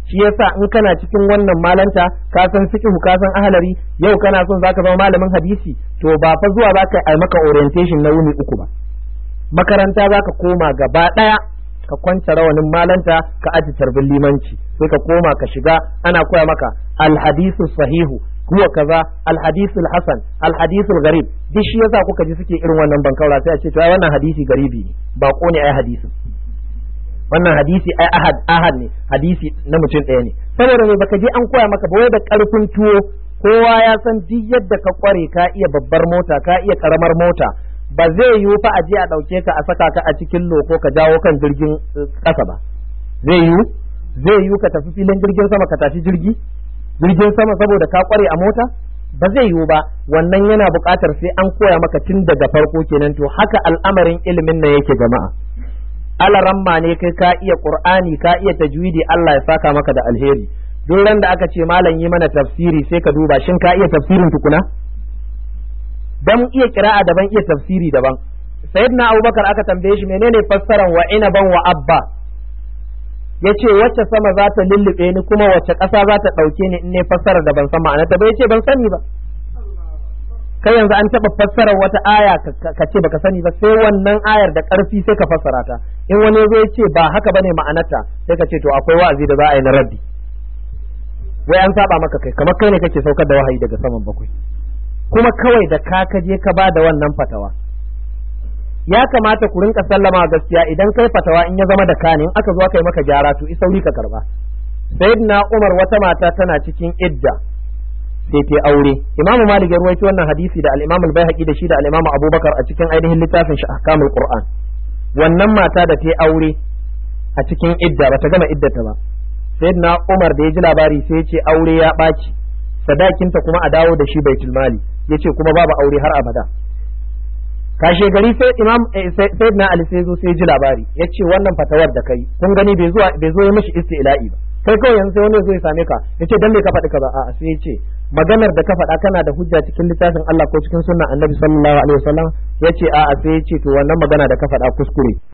shi yasa in kana cikin wannan malanta ka san fiqhu ka san ahlari yau kana son zaka zama malamin hadisi to ba fa zuwa zaka yi maka orientation na wuni uku ba makaranta zaka koma gaba daya ka kwanta rawanin malanta ka aji tarbin limanci sai ka koma ka shiga ana koya maka alhadisu sahihu huwa kaza alhadisu hasan alhadisu garib duk shi yasa kuka ji suke irin wannan bankaura sai a ce to ai wannan hadisi garibi ne ba ko ne ai hadisi wannan hadisi ai ahad ahad ne hadisi na mutum ɗaya ne saboda me baka je an koya maka ba wai da karfin tuwo kowa ya san duk yadda ka kware ka iya babbar mota ka iya karamar mota ba zai yiwu fa a je a ɗauke ka a saka ka a cikin loko ka jawo kan jirgin ƙasa ba zai yiwu zai yiwu ka tafi filin jirgin sama ka tafi jirgi jirgin sama saboda ka kware a mota ba zai yiwu ba wannan yana buƙatar sai an koya maka tun daga farko kenan to haka al'amarin ilimin nan yake jama'a alaramma ne kai ka iya qur'ani ka iya tajwidi Allah ya saka maka da alheri duk ran da aka ce malam yi mana tafsiri sai ka duba shin ka iya tafsirin tukuna dan iya kira'a daban iya tafsiri daban sayyidina abubakar aka tambaye shi menene fassaran wa inaban wa abba yace wacce sama za ta lullube ni kuma wacce ƙasa za ta ɗauke ni in ne fassara da ban san ma'anarta ba yace ban sani ba kai yanzu an taɓa fassara wata aya ka ce baka sani ba sai wannan ayar da ƙarfi sai ka fassara ta in wani zo ya ce ba haka bane ma'anarta sai ka ce to akwai wa'azi da za a yi na raddi wai an saba maka kai kamar kai ne kake saukar da wahayi daga saman bakwai kuma kawai da ka kaje ka ba da wannan fatawa ya kamata ku rinka sallama gaskiya idan kai fatawa in ya zama da kane in aka zo aka yi maka gyara to isauri ka karba sayyidina umar wata mata tana cikin idda sai ta aure imamu malik ya ruwaito wannan hadisi da al-imam al-baihaqi da shi da al-imam abubakar a cikin ainihin littafin shi ahkamul qur'an wannan mata da ta aure a cikin idda ba ta gama iddata ba sayyidina umar da ya ji labari sai ya ce aure ya ɓaci sadakinta kuma a dawo da shi baitul mali yace kuma babu aure har abada kashe gari sai imam sayyidina ali sai zo sai ji labari yace wannan fatawar da kai kun gani bai zo bai zo ya mishi istila'i ba kai kawai yanzu sai wani zo ya same ka yace dan me ka faɗi kaza a'a sai yace maganar da ka faɗa kana da hujja cikin littafin Allah ko cikin sunnan Annabi sallallahu alaihi wasallam yace a'a sai yace to wannan magana da ka faɗa kuskure